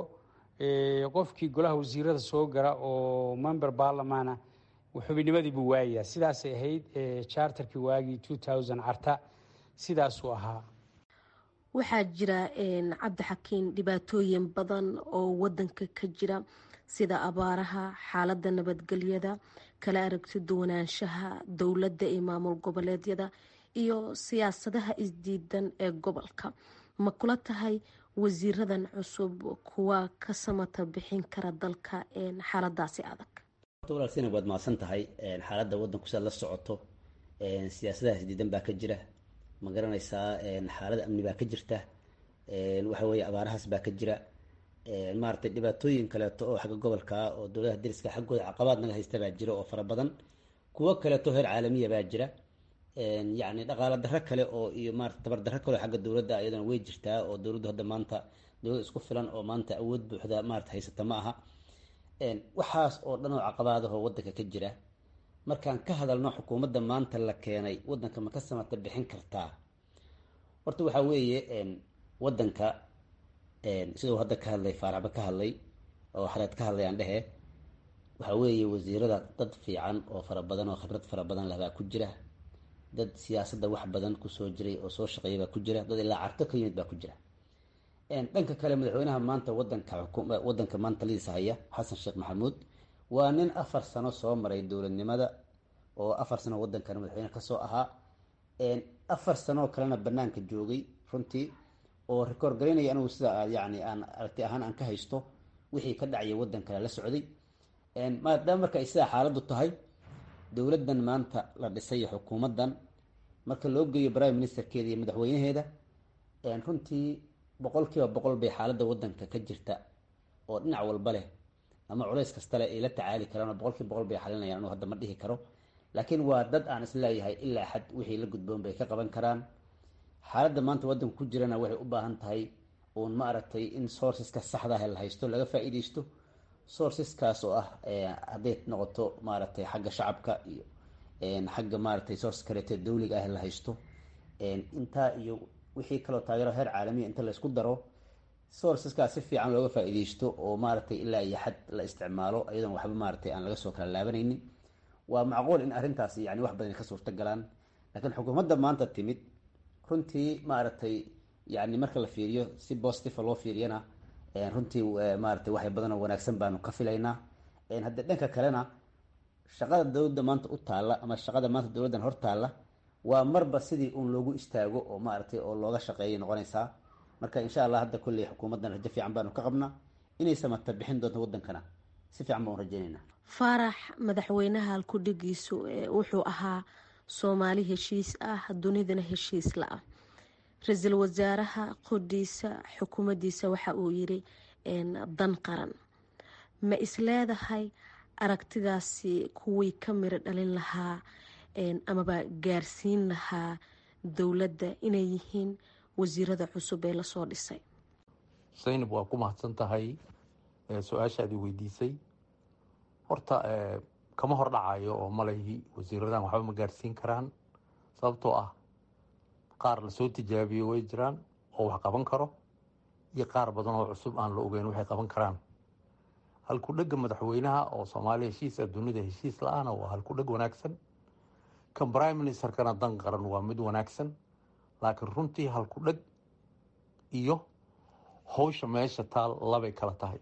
qofkii golaha wasiirada soo gara oo member barlamana xubinimadii buu waayayaa sidaasay ahayd charterkii waagii two thousand carta sidaasuu ahaa waxaa jira cabdixakiin dhibaatooyin badan oo wadanka ka jira sida abaaraha xaaladda nabadgelyada kala aragti duwanaanshaha dowladda iyo maamul goboleedyada iyo siyaasadaha isdiidan ee gobolka ma kula tahay wasiiradan cusub kuwa ka samata bixin kara dalka xaaladaasi adag walaal sinab waad mahadsan tahay xaaladda wadanku sidaad la socoto siyaasadaha isdiidan baa ka jira ma garanaysaa xaalada amni baa ka jirta waxa weeye abaarahaas baa ka jira maaragtay dhibaatooyin kaleeto oo xagga gobolka oo dowladaha dariska xaggooda caqabaad naga haysta baa jira oo fara badan kuwo kaleeto heer caalamiya baa jira yacni dhaqaalo darro kale oo iyo maarata tabar darro kale oo xagga dowladda iyadana way jirtaa oo dowladdu hadda maanta dowlad isku filan oo maanta awood buuxda maarata haysata ma aha waxaas oo dhan oo caqabaadahoo wadanka ka jira markaan ka hadalno xukuumadda maanta la keenay wadanka ma ka samata bixin kartaa horta waxaa weeye wadanka siduu hadda ka hadlay faaraxba ka hadlay oo xareed ka hadlay aan dhehe waxaa weeye wasiirada dad fiican oo fara badan oo khibrad fara badan leh baa ku jira dad siyaasadda wax badan kusoo jiray oo soo shaqeeya baa ku jira dad ilaa carto ka yimid baa ku jira dhanka kale madaxweynaha maanta wadanka wadanka maanta liisa haya xasan sheekh maxamuud waa nin afar sano soo maray dowladnimada oo afar sano wadankan madaxweyne kasoo ahaa afar sanoo kalena banaanka joogay runtii oo rekoord garaynaya anigu sida yani aan aragti ahaan aan ka haysto wixii ka dhacaya wadan kale la socday maadaama marka ay sidaa xaaladdu tahay dowladdan maanta la dhisay xukuumaddan marka loo geeyo prime ministerkeeda iyo madaxweynaheeda runtii boqol kiiba boqol bay xaaladda wadanka ka jirta oo dhinac walba leh ama culays kasta leh ay la tacaali karaan oo boqol kiiba boqol bay xalinayaan anuu hadda ma dhihi karo laakiin waa dad aan isleeyahay ilaa xad wixii la gudboon bay ka qaban karaan xaaladda maanta wadanka ku jirana waxay u baahan tahay uun ma aragtay in sourceska saxda ah la haysto laga faa-iideysto sourceskaas oo ah hadday noqoto maaragtay xagga shacabka iyo xagga maaragtay source kaleeto dawliga ah la haysto intaa iyo wixii kaloo taageero heer caalamiya inta la isku daro sourceskaas si fiican looga faa-iideysto oo maaragtay ilaa iyo xad la isticmaalo iyadoon waxba maaragtay aan laga soo kala laabanaynin waa macquul in arrintaas yani wax badan ka suurta galaan laakiin xukuumadda maanta timid runtii maaragtay yani marka la fiiriyo si positiva loo fiiriyana runtii maaragtay waxay badanoo wanaagsan baanu ka filaynaa haddii dhanka kalena shaqada dowladda maanta u taalla ama shaqada maanta dowladdan hor taalla waa marba sidii uun loogu istaago oo maaragtay oo looga shaqeeyay noqonaysaa marka insha allah hadda kolley xukuumaddan rajo fiican baanu ka qabnaa inay samata bixin doonto waddankana si fiican baan u rajaynaynaa faarax madaxweynaha halkudhigiisu wuxuu ahaa soomaali heshiis ah dunidana heshiis la-ah ra-iisul wasaaraha qodhiisa xukuumaddiisa waxa uu yiri dan qaran ma isleedahay aragtidaasi kuwii ka miro dhalin lahaa amaba gaarsiin lahaa dowladda inay yihiin wasiirada cusub ee lasoo dhisay saynab waa ku mahadsan tahay su-aashaadii weydiisay horta kama hor dhacayo oo malahi wasiiradan waxba ma gaarsiin karaan sababtoo ah qaar lasoo tijaabiyo way jiraan oo wax qaban karo iyo qaar badan oo cusub aan la ogeyn waxay qaban karaan halkudhega madaxweynaha oo soomaaliya heshiis ah dunida heshiis la-aana waa halkudheg wanaagsan kan prime ministerkana dan qaran waa mid wanaagsan laakiin runtii halkudheg iyo howsha meesha taal labay kala tahay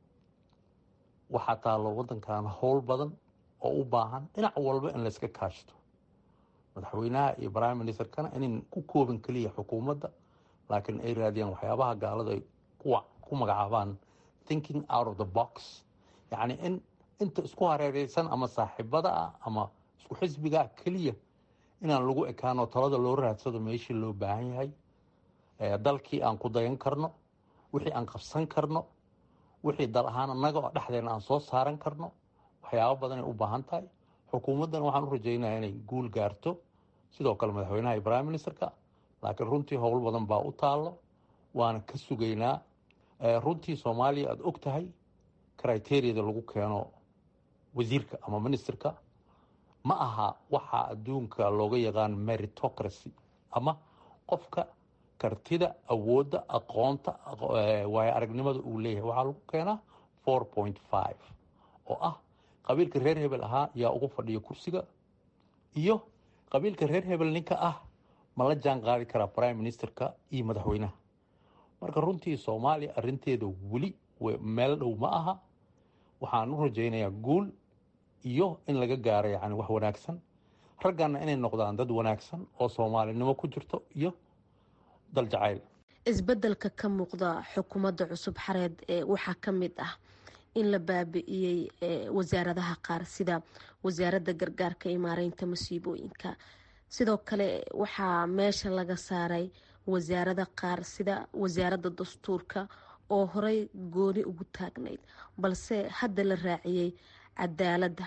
waxaa taalo waddankan howl badan oo u baahan dhinac walba in layska kaashto madaxweynaha iyo prime ministerkana inayn ku koobin keliya xukuumadda laakiin ay raadiyaan waxyaabaha gaalada ay ku magacaabaan thinking out of the box yacni in inta isku hareereysan ama saaxiibada ah ama isku xisbiga ah keliya inaan lagu ekaano talada loo raadsado meeshii loo baahan yahay dalkii aan ku dayan karno wixii aan qabsan karno wixii dal ahaan annaga oo dhexdeena aan soo saaran karno waxyaabo badanay u baahan tahay xukuumaddana waxaan u rajaynaya inay guul gaarto sidoo kale madaxweynaha iyo prime ministerka laakiin runtii howl badan baa u taallo waana ka sugaynaa runtii soomaaliya aada og tahay criteriyada lagu keeno wasiirka ama ministerka ma aha waxaa adduunka looga yaqaan meritocracy ama qofka kartida awoodda aqoonta waayo aragnimada uu leeyahay waxaa lagu keenaa four point five oo ah qabiilka reer hebel ahaa yaa ugu fadhiya kursiga iyo qabiilka reer hebel ninka ah ma la jaan qaadi karaa prime ministerka iyo madaxweynaha marka runtii soomaaliya arinteeda weli meel dhow ma aha waxaan u rajaynayaa guul iyo in laga gaaro yani wax wanaagsan raggana inay noqdaan dad wanaagsan oo soomaalinimo ku jirto iyo dal jacayl isbedelka ka muuqda xukuumadda cusub xareed ee waxaa ka mid ah in la baabi'iyey wasaaradaha qaar sida wasaaradda gargaarka iyo maareynta masiibooyinka sidoo kale waxaa meesha laga saaray wasaarada qaar sida wasaaradda dastuurka oo horey gooni ugu taagnayd balse hadda la raaciyey cadaaladda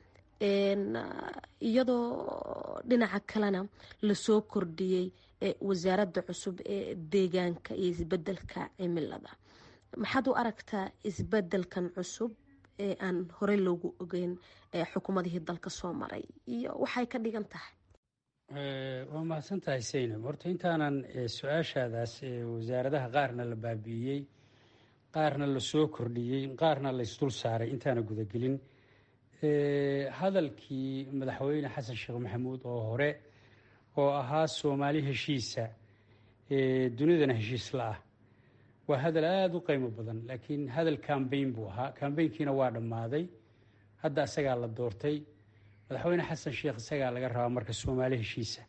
iyadoo dhinaca kalena lasoo kordhiyey wasaaradda cusub ee deegaanka iyo isbedelka cimilada maxaad u aragtaa isbedelkan cusub ee aan horey loogu ogeyn xukuumadihii dalka soo maray iyo waxay ka dhigan tahay waa mahadsan tahay saynab horta intaanan su-aashaadaas wasaaradaha qaarna la baabi'iyey qaarna lasoo kordhiyey qaarna laysdul saaray intaana gudagelin hadalkii madaxweyne xasan sheekh maxamuud oo hore oo ahaa soomaali heshiisa dunidana heshiis la-ah waa hadal aada u qiimo badan laakiin hadal cambayn buu ahaa cambaynkiina waa dhammaaday hadda isagaa la doortay madaxweyne xasan sheekh isagaa laga rabaa marka soomaali heshiisa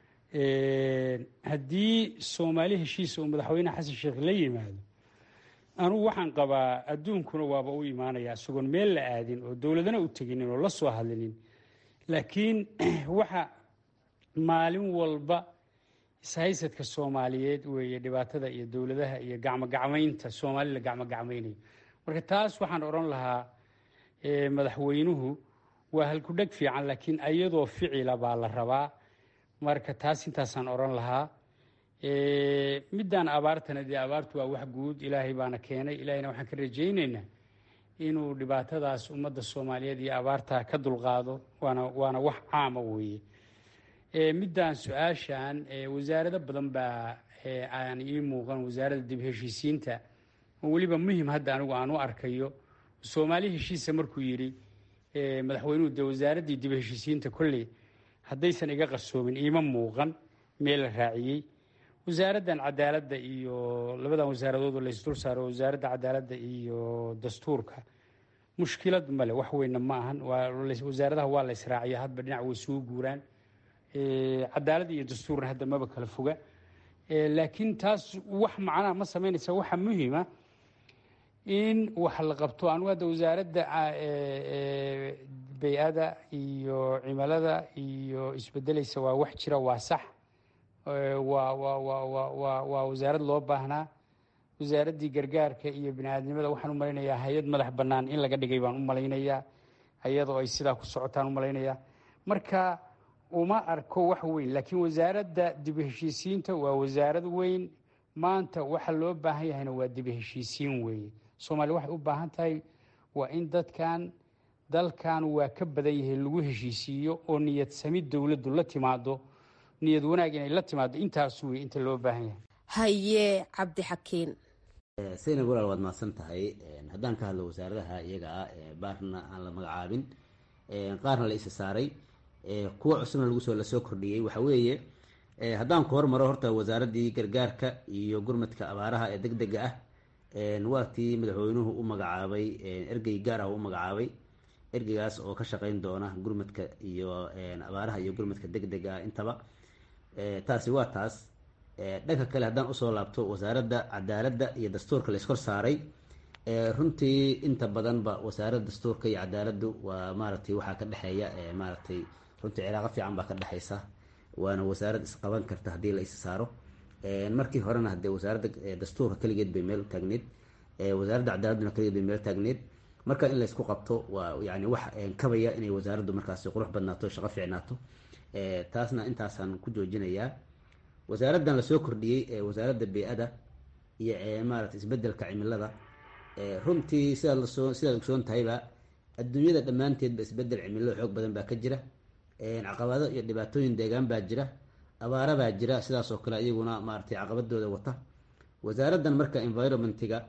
haddii soomaali heshiisa uu madaxweyne xasan sheekh la yimaado anugu waxaan qabaa adduunkuna waaba u imaanaya isagoon meel la aadin oo dowladana u teginin oo la soo hadlinin laakiin waxa maalin walba ishaysadka soomaaliyeed weeye dhibaatada iyo dowladaha iyo gacmogacmaynta soomaali la gacmogacmaynayo marka taas waxaan odhan lahaa madaxweynuhu waa halkudheg fiican laakiin ayadoo ficila baa la rabaa marka taas intaasaan odhan lahaa midaan abaartana dee abaartu waa wax guud ilaahay baana keenay ilaahayna waxaan ka rajaynaynaa inuu dhibaatadaas ummadda soomaaliyeed iyo abaarta ka dulqaado waana waana wax caama weeye midaan su-aashan wasaarado badan baa aan ii muuqan wasaaradda dib heshiisiinta oo weliba muhim hadda anigu aan u arkayo soomaali heshiisa markuu yidhi madaxweynuhu dee wasaaraddii dib heshiisiinta kolley haddaysan iga qarsoomin iima muuqan meel la raaciyey wasaaraddan cadaaladda iyo labadan wasaaradoodoo laysdul saaro wasaaradda cadaaladda iyo dastuurka mushkilad male wax weynna ma ahan wasaaradaha waa la israaciya hadba dhinac way suu guuraan cadaalad iyo dastuurna hadda maba kala foga laakiin taas wax macnaha ma samaynaysa waxa muhiima in wax la qabto anugu hadda wasaaradda bay-ada iyo cimilada iyo isbedelaysa waa wax jira waa sax waa waa waa waa waa waa wasaarad loo baahnaa wasaaraddii gargaarka iyo bini-aadnimada waxaan u malaynayaa hay-ad madax bannaan in laga dhigay baan u malaynayaa iyadoo ay sidaa ku socotaan u malaynayaa marka uma arko wax weyn laakiin wasaaradda dib u heshiisiinta waa wasaarad weyn maanta waxa loo baahan yahayna waa dib u heshiisiin weeye soomaaliya waxay u baahan tahay waa in dadkan dalkan waa ka badan yahay lagu heshiisiiyo oo niyad samid dowladdu la timaado niyad wanaag inay la timaado intaas wey inta loo baahan yahay haye cabdixakiin saynab walaal waad mahadsan tahay haddaan ka hadlo wasaaradaha iyaga ah baarna aan la magacaabin qaarna la isa saaray kuwa cusubna lagu soo lasoo kordhiyey waxa weeye haddaan ku hormaro horta wasaaraddii gargaarka iyo gurmadka abaaraha ee deg dega ah waa tii madaxweynuhu u magacaabay ergey gaar ah u magacaabay ergeygaas oo ka shaqeyn doona gurmadka iyo abaaraha iyo gurmadka deg dega ah intaba taasi waa taas dhanka kale haddaan usoo laabto wasaaradda cadaaladda iyo dastuurka la iskor saaray runtii inta badanba wasaaradda dastuurka iyo cadaaladdu waa maaragtay waxaa ka dhexeeya maaragtay runtii cilaaqo fiican baa ka dhexeysa waana wasaarad isqaban karta haddii la is saaro markii horena hadee wasaaradda dastuurka keligeed bay meel taagneed wasaaradda cadaaladduna keligeed bay meel taagneed marka in laysku qabto waa yani wax kabaya inay wasaaraddu markaasi qurux badnaato shaqo fiicnaato taasna intaasaan ku joojinayaa wasaaraddan lasoo kordhiyey wasaaradda bey-ada iyo maarata isbedelka cimilada runtii sidaad lasoo sidaad ogsoon tahayba adduunyada dhammaanteedba isbedel cimilo xoog badan baa ka jira caqabado iyo dhibaatooyin deegaan baa jira abaara baa jira sidaas oo kale iyaguna maaratay caqabadooda wata wasaaraddan marka environmentiga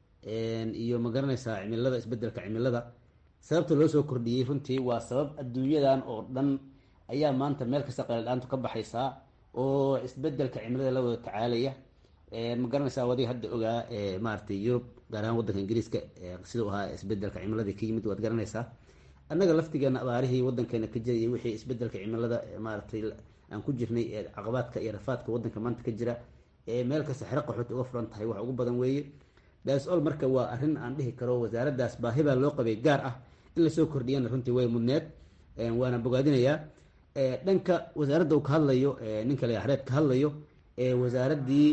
iyo magaranaysaa cimilada isbedelka cimilada sababta loo soo kordhiyey runtii waa sabab adduunyadan oo dhan ayaa maanta meel kasta qayladhaantu ka baxaysaa oo isbedelka cimilada la wada tacaalaya ma garanaysaa wadiga hadda ogaa maaratay yurub gaar ahaan wadanka ingiriiska sidau ahaa isbedelka cimiladii ka yimid waad garanaysaa annaga laftigeena abaarihii wadankeena ka jiray iyo wixii isbedelka cimilada maaratay aan ku jirnay ee caqabaadka iyo rafaadka wadanka maanta ka jira ee meel kasta xero qaxood uga furan tahay wax ugu badan weeye dasol marka waa arrin aan dhihi karo wasaaraddaas baahi baa loo qabay gaar ah in lasoo kordhiyana runtii way mudneed waana bogaadinayaa dhanka wasaaradda uu ka hadlayo ninka la xareed ka hadlayo ee wasaaraddii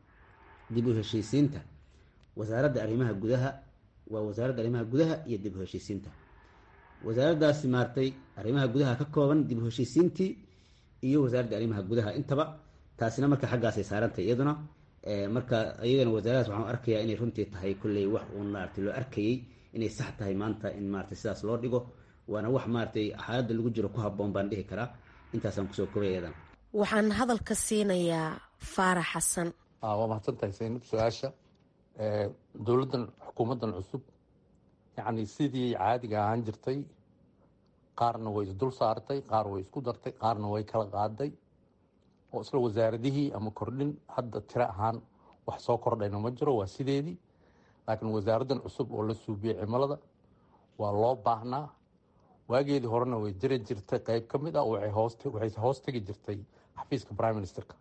dib u heshiisiinta wasaaradda arrimaha gudaha waa wasaaradda arrimaha gudaha iyo dib u heshiisiinta wasaaraddaasi maartay arrimaha gudaha ka kooban dib u heshiisiintii iyo wasaaradda arrimaha gudaha intaba taasina marka xaggaasay saarantay iyaduna marka iyagana wasaaradaas waxaan arkayaa inay runtii tahay kolley wax uun maaragtay loo arkayey inay sax tahay maanta in maaragtay sidaas loo dhigo waana wax maaragtay xaaladda lagu jiro ku habboon baan dhihi karaa intaasaan kusoo kobay iyadan waxaan hadalka siinayaa faarax xasan waa mahadsan tahay saynab su-aasha dowladdan xukuumaddan cusub yacni sidii caadiga ahaan jirtay qaarna way isdul saartay qaar way isku dartay qaarna way kala qaaday oo isla wasaaradihii ama kordhin hadda tiro ahaan wax soo kordhayna ma jiro waa sideedii laakiin wasaaraddan cusub oo la suubiyey cimilada waa loo baahnaa waageedii horena way jiri jirtay qeyb ka mid ah waxay hoos tegi jirtay xafiiska prime ministerka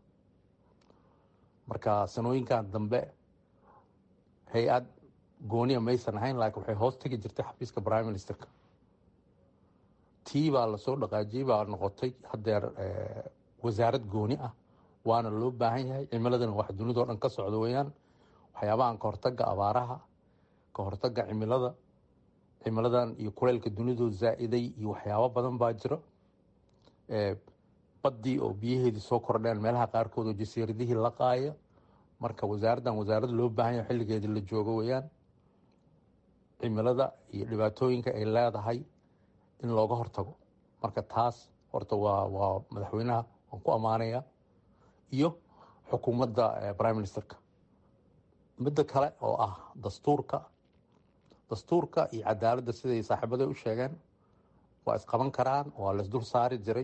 marka sanooyinkan dambe hay-ad gooniya maysan ahayn laakiin waxay hoos tegi jirtay xafiiska prime ministerka tii baa lasoo dhaqaajiyey baa noqotay haddeer wasaarad gooni ah waana loo baahan yahay cimiladana wax dunidao dhan ka socda weeyaan waxyaabahan ka hortaga abaaraha ka hortaga cimilada cimiladan iyo kuleylka dunidoo zaa-iday iyo waxyaabo badan baa jiro baddii oo biyaheedii soo kordheen meelaha qaarkood oo jasiiradihii la qaaya marka wasaaraddan wasaarad loo baahan yahay xilligeedii la joogo weeyaan cimilada iyo dhibaatooyinka ay leedahay in looga hortago marka taas horta waa waa madaxweynaha waan ku ammaanayaa iyo xukuumadda prime ministerka midda kale oo ah dastuurka dastuurka iyo cadaaladda siday saaxiibaday u sheegeen waa isqaban karaan waa la isdul saari jiray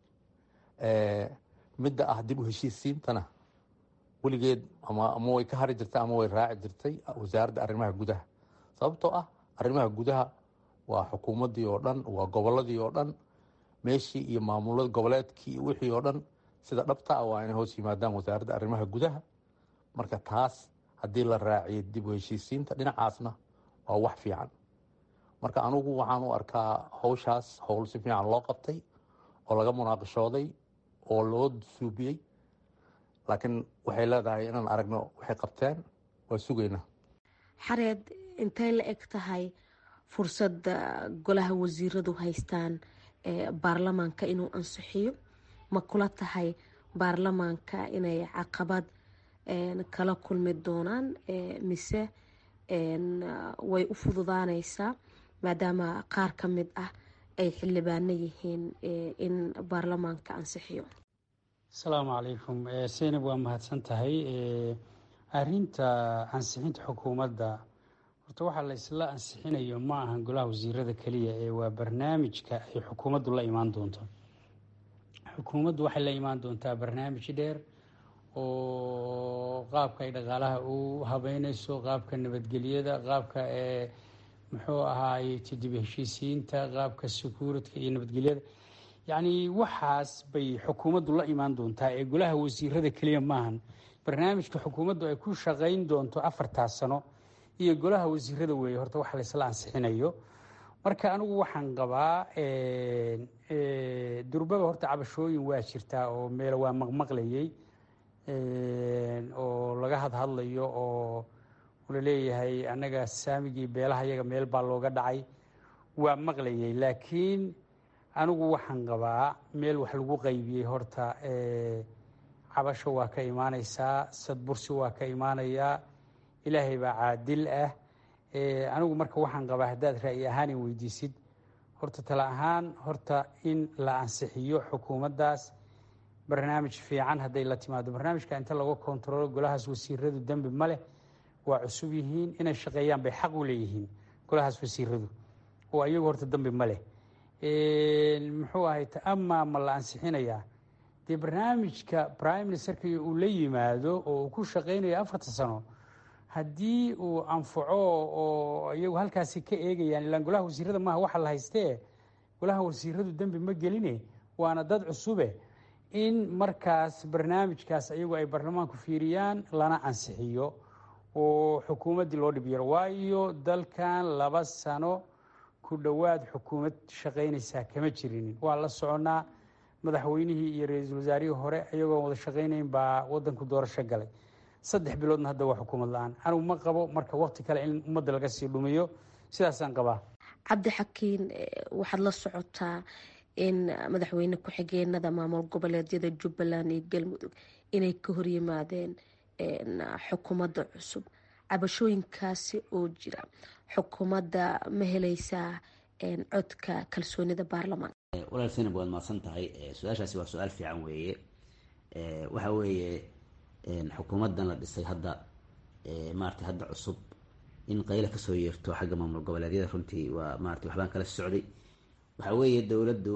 midda ah dib u heshiisiintana weligeed ama ama way ka hari jirtay ama way raaci jirtay wasaaradda arrimaha gudaha sababtoo ah arrimaha gudaha waa xukuumaddii oo dhan waa gobolladii oo dhan meeshii iyo maamulada goboleedkii iyo wixii oo dhan sida dhabta ah waa inay hoos yimaadaan wasaaradda arrimaha gudaha marka taas haddii la raaciyo dib u heshiisiinta dhinacaasna waa wax fiican marka anugu waxaan u arkaa howshaas howl si fiican loo qabtay oo laga munaaqishooday oo loo suubiyey laakiin waxay leedahay inaan aragno waxay qabteen waa sugaynaa xareed intay la eg tahay fursadda golaha wasiiradu haystaan baarlamaanka inuu ansixiyo ma kula tahay baarlamaanka inay caqabad kala kulmi doonaan mise way u fududaaneysaa maadaama qaar ka mid ah ay xildhibaano yihiin in baarlamaanka ansixiyo asalaamu calaykum seynab waa mahadsan tahay arinta ansixinta xukuumadda horta waxaa la isla ansixinayo ma ahan golaha wasiirada keliya ee waa barnaamijka ay xukuumaddu la imaan doonto xukuumaddu waxay la imaan doontaa barnaamij dheer oo qaabka ay dhaqaalaha u habeyneyso qaabka nabadgelyada qaabka ee muxuu ahaay dib heshiisiinta qaabka secuuritka iyo nabadgelyada yacni waxaas bay xukuumaddu la imaan doontaa ee golaha wasiirada keliya maahan barnaamijka xukuumaddu ay ku shaqayn doonto afartaas sano iyo golaha wasiirada weeye horta waxa laysla ansixinayo marka anigu waxaan qabaa durbaba horta cabashooyin waa jirtaa oo meel waa maqmaqlayay oo laga hadhadlayo oo laleeyahay annaga saamigii beelaha yaga meel baa looga dhacay waa maqlayay laakiin anigu waxaan qabaa meel wax lagu qaybiyey horta cabasho waa ka imaaneysaa sadbursi waa ka imaanayaa ilaahay baa caadil ah anigu marka waxaan qabaa haddaad ra'yi ahaan in weydiisid horta tala ahaan horta in la ansixiyo xukuumaddaas barnaamij fiican hadday la timaado barnaamijka inta laga kontaroolo golahaas wasiiradu dembi ma leh waa cusub yihiin inay shaqeeyaan bay xaq u leeyihiin golahaas wasiiradu oo ayagu horta dembi ma leh muxuu ahay amaa ma la ansixinayaa dee barnaamijka prime ministerka uu la yimaado oo uu ku shaqeynayo afarta sano haddii uu anfaco oo iyagu halkaasi ka eegayaan ilaan golaha wasiirada maaha waxa la haystee golaha wasiiradu dembi ma geline waana dad cusube in markaas barnaamijkaas iyagu ay baarlamaanku fiiriyaan lana ansixiyo oo xukuumaddii loo dhib yaro waayo dalkan laba sano ku dhowaad xukuumad shaqaynaysaa kama jirinin waa la soconaa madaxweynihii iyo ra-iisul wasaarihii hore iyagoon wada shaqaynayn baa wadanku doorasho galay saddex biloodna hadda waa xukuumad la-aan anigu ma qabo marka waqti kale in ummadda laga sii dhumiyo sidaasaan qabaa cabdixakiin waxaad la socotaa in madaxweyne ku-xigeenada maamul goboleedyada jubbaland iyo galmudug inay ka horyimaadeen xukuumadda cusub cabashooyinkaasi oo jira xukuumadda ma heleysaa codka kalsoonida baarlamaanka walaal sinab waad mahadsan tahay su-aashaasi waa su-aal fiican weeye waxa weeye xukuumaddan la dhisay hadda maarata hadda cusub in qayla kasoo yeerto xagga maamul goboleedyada runtii waa maarata waxbaan kala socday waxa weeye dowladdu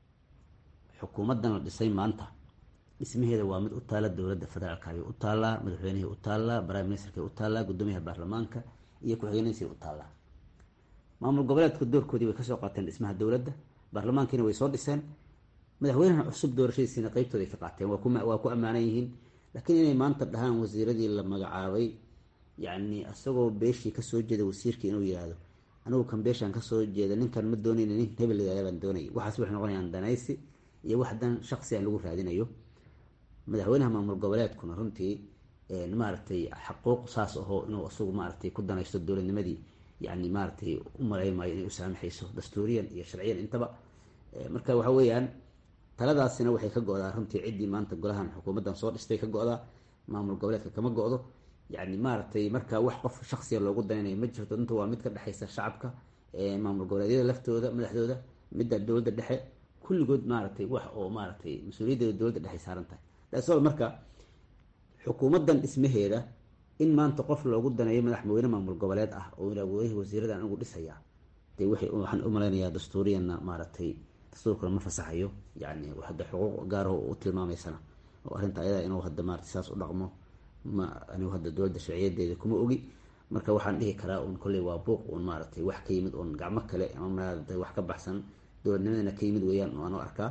xukuumaddan la dhisay maanta dhismaheeda waa mid u taala dowladda federaalka ayay u taallaa madaxweynihii u taallaa prime ministerkay u taallaa guddoomiyaha baarlamaanka iyo ku-xigeenadiisay u taallaa maamul goboleedka doorkoodii way kasoo qaateen dhismaha dowladda baarlamaankiina way soo dhiseen madaxweynaha cusub doorashadiisiina qeybtooda ay ka qaateen waa ku ammaanan yihiin laakiin inay maanta dhahaan wasiiradii la magacaabay yacni isagoo beeshii kasoo jeeda wasiirkii inuu yihahdo anigu kan beeshaan kasoo jeeda ninkan ma doonayn nin hebel baan doonay waxaas waxay noqonayaan danaysi iyo wax dan shaksi aan lagu raadinayo madaxweynaha maamul goboleedkuna runtii maaragtay xaquuq saas ahoo inuu isagu maaragtay ku danaysto dowladnimadii yani maaragtay u malayn maayo inay u saamaxayso dastuuriyan iyo sharciyan intaba marka waxa weeyaan taladaasina waxay ka go-daa runtii ciddii maanta golahan xukuumaddan soo dhistay ka go-daa maamul goboleedka kama go-do yani maaragtay marka wax qof shaksiya loogu danaynayo ma jirto inta waa mid ka dhexaysa shacabka maamul goboleedyada laftooda madaxdooda midda dowladda dhexe kulligood maaragtay wax oo maaragtay mas-uuliyaddeeda dowladda dhexe saaran tahay dasol marka xukuumaddan dhismaheeda in maanta qof loogu daneeyo madaxweyne maamul goboleed ah oo awoodihii wasiiradan anigu dhisaya dee waxaan u malaynayaa dastuuriyanna maaragtay dastuurkuna ma fasaxayo yani hadda xuquuq gaaraho u tilmaamaysana oo arrinta ayada inuu hadda maarata saas u dhaqmo ma anigu hadda dowladda sharciyadeeda kuma ogi marka waxaan dhihi karaa un kolley waa buuq un maaragtay wax ka yimid un gacmo kale ama maarata wax ka baxsan dowladnimadana ka yimid weeyaan aanu arkaa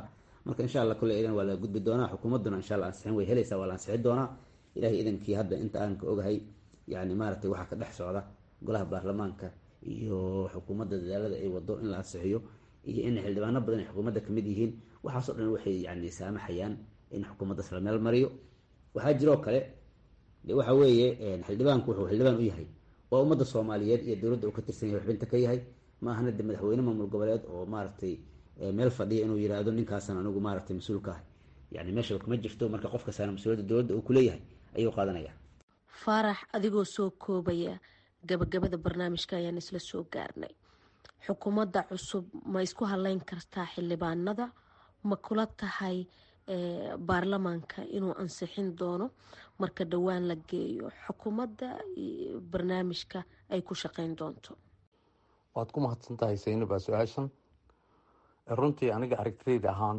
marka insha allah kule idan waa la gudbi doonaa xukuumadduna insha allah ansixin way helaysaa waa la ansixin doonaa ilahay idankii hadda inta aan ka ogahay yani maaragtay waxaa ka dhex socda golaha baarlamaanka iyo xukuumadda dadaalada ay wado in la ansixiyo iyo in xildhibaano badan ay xukuumadda kamid yihiin waxaasoo dhan waxay yani saamaxayaan in xukuumaddaas la meel mariyo waxaa jiroo kale de waxa weeye xildhibaanku wuxuu xildhibaan u yahay waa ummadda soomaaliyeed iyo dowladda uu ka tirsan yahay xubinta ka yahay ma ahana de madaxweyne maamul goboleed oo maaragtay meel fadhiya inuu yiraahdo ninkaasan anigu maaragtay mas-uulka ah yani meeshaba kama jirto marka qof kastaana mas-uuliyadda dowladda uu kuleeyahay ayuu qaadanaya faarax adigoo soo koobaya gabagabada barnaamijka ayaan isla soo gaarnay xukuumadda cusub ma isku haleyn kartaa xildhibaanada ma kula tahay baarlamaanka inuu ansixin doono marka dhowaan la geeyo xukuumadda barnaamijka ay ku shaqeyn doonto waad ku mahadsan tahay saynabaa su-aashan runtii aniga aragtidayda ahaan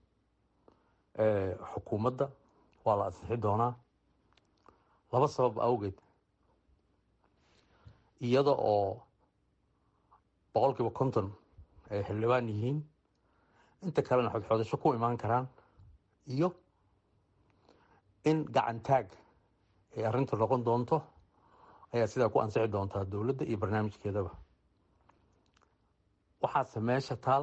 xukuumadda waa la ansixi doonaa laba sabab awgeed iyada oo boqol kiiba konton ay xildhibaan yihiin inta kalena xodxodasho ku imaan karaan iyo in gacan taag ay arrinta noqon doonto ayaa sidaa ku ansixi doontaa dowladda iyo barnaamijkeedaba waxaase meesha taal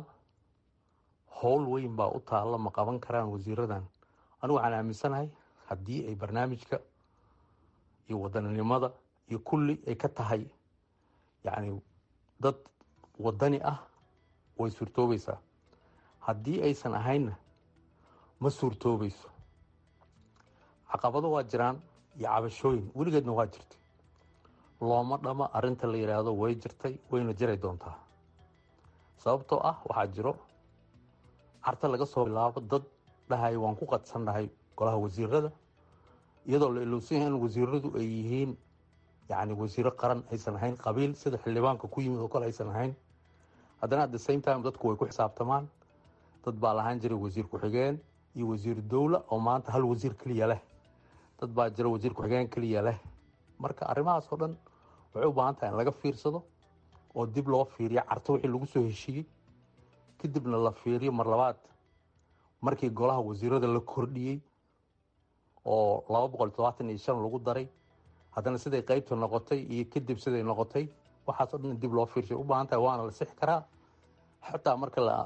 howl weyn baa u taalla ma qaban karaan wasiiradan anigu waxaan aaminsanahay haddii ay barnaamijka iyo wadaninimada iyo kulli ay ka tahay yacni dad wadani ah way suurtoobaysaa haddii aysan ahaynna ma suurtoobayso caqabado waa jiraan iyo cabashooyin weligeedna waa jirtay looma dhama arrinta la yidhaahdo way jirtay wayna jiray doontaa sababtoo ah waxaa jiro carta laga soo bilaabo dad dhahay waan ku qadsannahay golaha wasiirada iyadoo la ilowsan yahay in wasiiradu ay yihiin yacni wasiiro qaran aysan ahayn qabiil sida xildhibaanka ku yimid oo kale aysan ahayn haddana at the same time dadku way ku xisaabtamaan dad baa lahaan jiray wasiir ku-xigeen iyo wasiir dowla oo maanta hal wasiir keliya leh dad baa jira wasiir ku-xigeen keliya leh marka arrimahaas oo dhan waxay u baahan tahay in laga fiirsado oo dib loo fiiriyo carto wixii lagu soo heshiiyey kadibna la fiiriyo mar labaad markii golaha wasiirada la kordhiyey oo laba boqol todobaatan iyo shan lagu daray haddana siday qeybta noqotay iyo kadib siday noqotay waxaas oo dhan dib loo fiirshay u baahan tahay waana la sixi karaa xataa marka la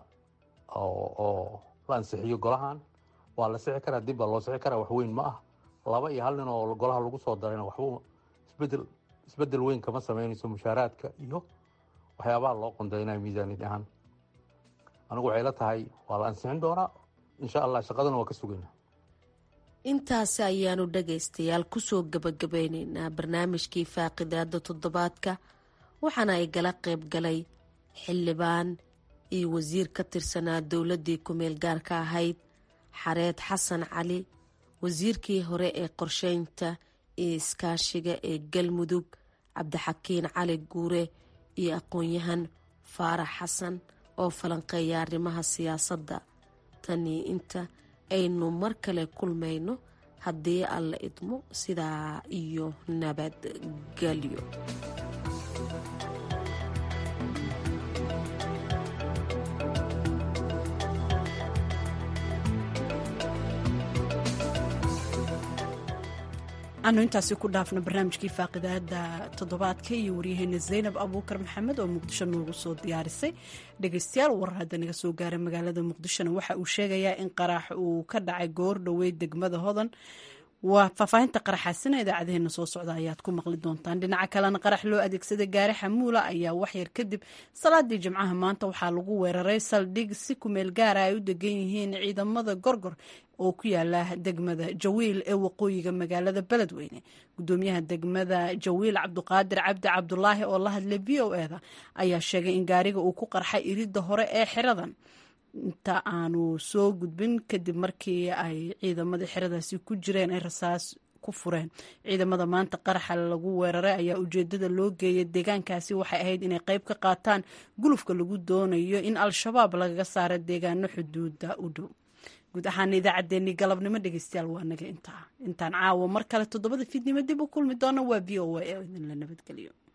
oo la ansixiyo golahan waa la sixi karaa dib baa loo sixi karaa wax weyn ma ah laba iyo hal nin oo golaha lagu soo darayna waxba isbedel isbedel weyn kama sameynayso mushaaraadka iyo waxyaabaha loo qondaynaya miisaaniyad ahaan anigu waxay la tahay waa la ansixin doonaa insha allah shaqadana waa ka sugaynaa intaasi ayaanu dhagaystayaal kusoo gabagabeyneynaa barnaamijkii faaqidaada toddobaadka waxaana ay gala qayb galay xildhibaan iyo wasiir ka tirsanaa dowladdii ku-meel gaarka ahayd xareed xasan cali wasiirkii hore ee qorsheynta iyo iskaashiga ee galmudug cabdixakiin cali guure iyo aqoon-yahan faarax xasan oo falanqeeya arrimaha siyaasadda tanii inta aynu mar kale kulmayno haddii alla idmo sidaa iyo nabadgelyo anu intaasi ku dhaafno barnaamijkii faaqidaada toddobaadka iyo waryaheena zaynab abuukar maxamed oo muqdisho noogu soo diyaarisay dhegeystayaal warar hadda naga soo gaaray magaalada muqdishona waxa uu sheegayaa in qaraax uu ka dhacay goor dhoweyd degmada hodan waa faahfaahinta qaraxaasina idaacadeheena soo socda ayaad ku maqli doontaan dhinaca kalena qarax loo adeegsaday gaari xamuula ayaa waxyar kadib salaadii jimcaha maanta waxaa lagu weeraray saldhig si kumeel gaara ay u degan yihiin ciidamada gorgor oo ku yaala degmada jawiil ee waqooyiga magaalada beledweyne gudoomiyaha degmada jawiil cabduqaadir cabdi cabdulaahi oo la hadlay v o eda ayaa sheegay in gaariga uu ku qarxay iridda hore ee xiradan inta aanu soo gudbin kadib markii ay ciidamadii xeradaasi ku jireen ay rasaas ku fureen ciidamada maanta qaraxa lagu weeraray ayaa ujeedada loo geeyay deegaankaasi waxay ahayd inay qeyb ka qaataan gulufka lagu doonayo in al-shabaab lagaga saaro deegaano xuduuda u dhow guud ahaan idaacaddeenii galabnimo dhegeystayaal waa naga intaa intaan caawa mar kale toddobada fiidnimo dib u kulmi doona waa v o a ee idinla nabadgeliyo